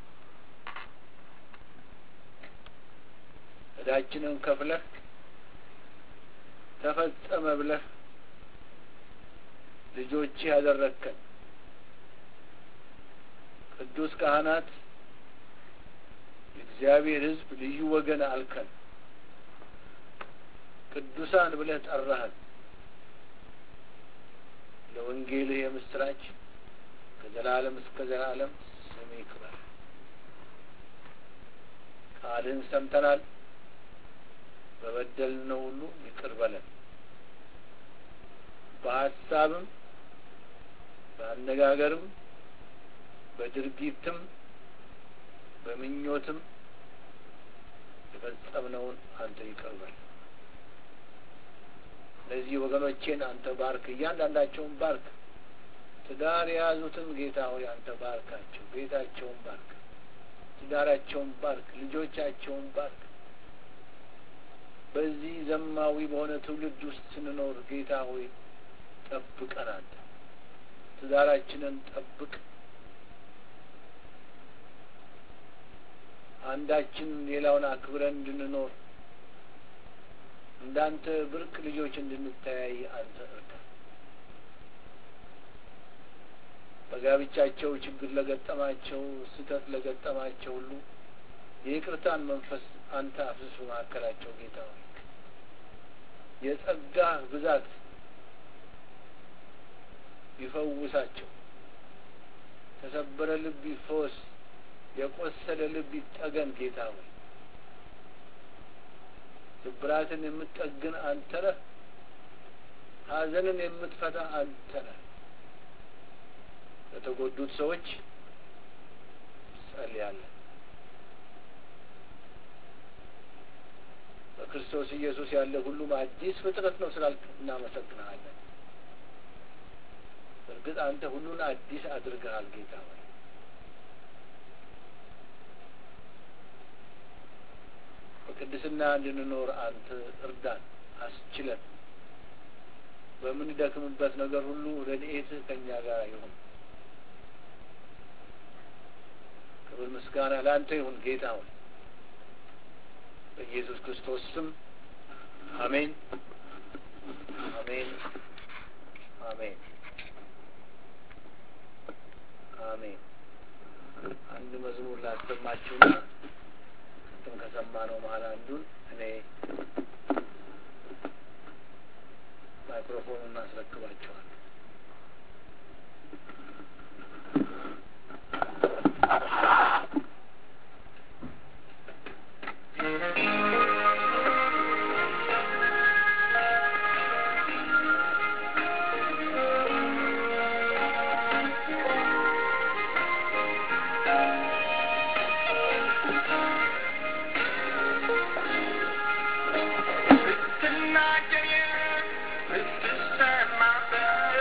ዕዳችንን ከፍለህ ተፈጸመ ብለህ ልጆችህ ያደረግከን ቅዱስ ካህናት የእግዚአብሔር ሕዝብ ልዩ ወገን አልከን። ቅዱሳን ብለህ ጠራህን። ለወንጌልህ የምስራች ከዘላለም እስከ ዘላለም ስም ይክበር። ቃልህን ሰምተናል። በበደልነው ሁሉ ይቅር በለን። በሀሳብም በአነጋገርም በድርጊትም በምኞትም የፈጸምነውን አንተ ይቅር በል። እነዚህ ወገኖቼን አንተ ባርክ፣ እያንዳንዳቸውን ባርክ። ትዳር የያዙትን ጌታ ሆይ አንተ ባርካቸው፣ ቤታቸውን ባርክ፣ ትዳራቸውን ባርክ፣ ልጆቻቸውን ባርክ። በዚህ ዘማዊ በሆነ ትውልድ ውስጥ ስንኖር ጌታ ሆይ ጠብቀን፣ አንተ ትዳራችንን ጠብቅ። አንዳችን ሌላውን አክብረን እንድንኖር እንዳንተ ብርቅ ልጆች እንድንተያይ አንተ እርዳ። በጋብቻቸው ችግር ለገጠማቸው፣ ስህተት ለገጠማቸው ሁሉ የይቅርታን መንፈስ አንተ አፍስስ በመካከላቸው ጌታ ሆይ የጸጋ ብዛት ይፈውሳቸው። ተሰበረ ልብ ይፈወስ፣ የቆሰለ ልብ ይጠገን። ጌታ ሆይ ስብራትን የምትጠግን አንተ ነህ። ሐዘንን የምትፈታ አንተ ነህ። ለተጎዱት ሰዎች ጸልያለን። በክርስቶስ ኢየሱስ ያለ ሁሉም አዲስ ፍጥረት ነው ስላልክ እናመሰግንሃለን። እርግጥ አንተ ሁሉን አዲስ አድርገሃል ጌታ ሆይ በቅድስና እንድንኖር አንተ እርዳን፣ አስችለን። በምንደክምበት ነገር ሁሉ ረድኤትህ ከእኛ ጋር ይሁን። ክብር ምስጋና ለአንተ ይሁን ጌታ ሆይ በኢየሱስ ክርስቶስ ስም አሜን፣ አሜን፣ አሜን፣ አሜን። አንድ መዝሙር ላሰማችሁና ቅድም ከሰማነው መሀል አንዱን እኔ ማይክሮፎኑን እናስረክባቸዋል። ብትናገር ብትሰማ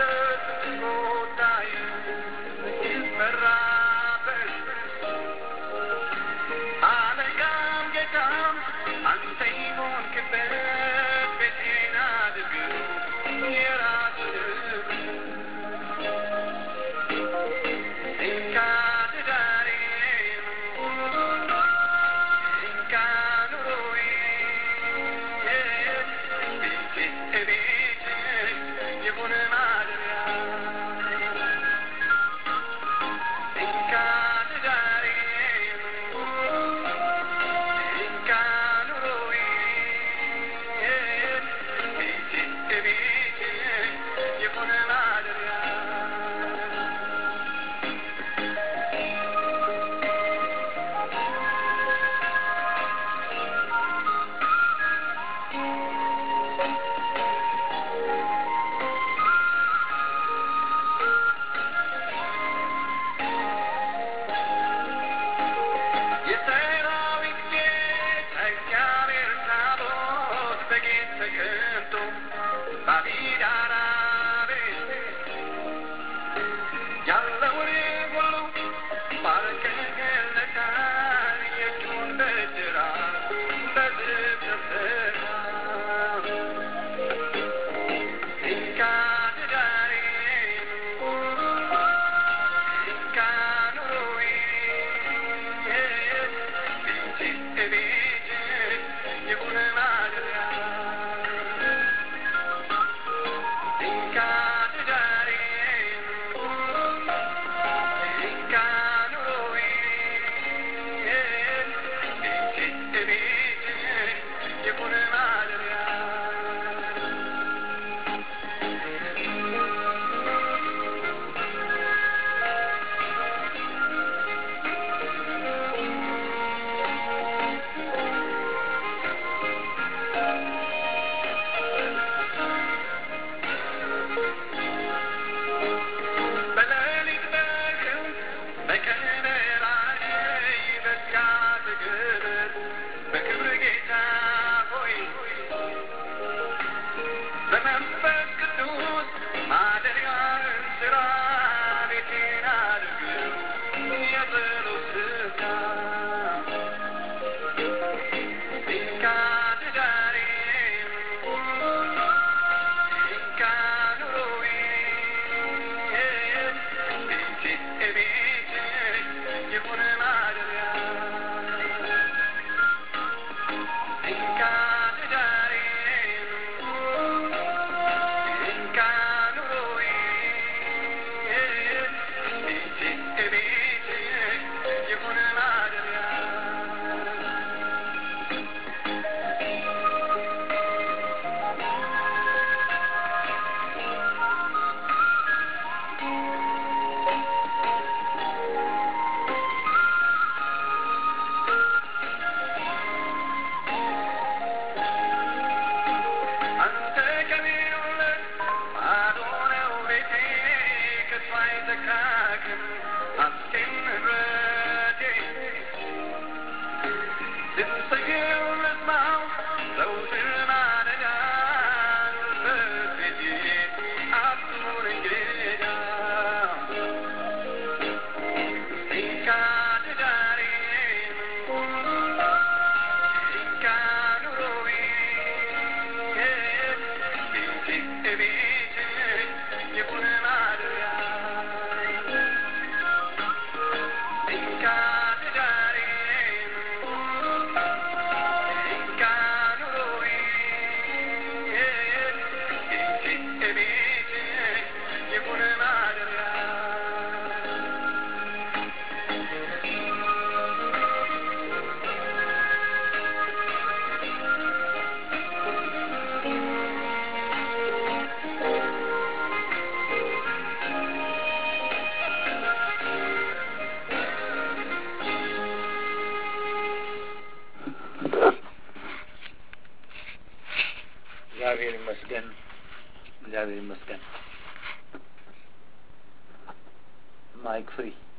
እግዚአብሔር ይመስገን። እግዚአብሔር ይመስገን። ማይክ ፍሪ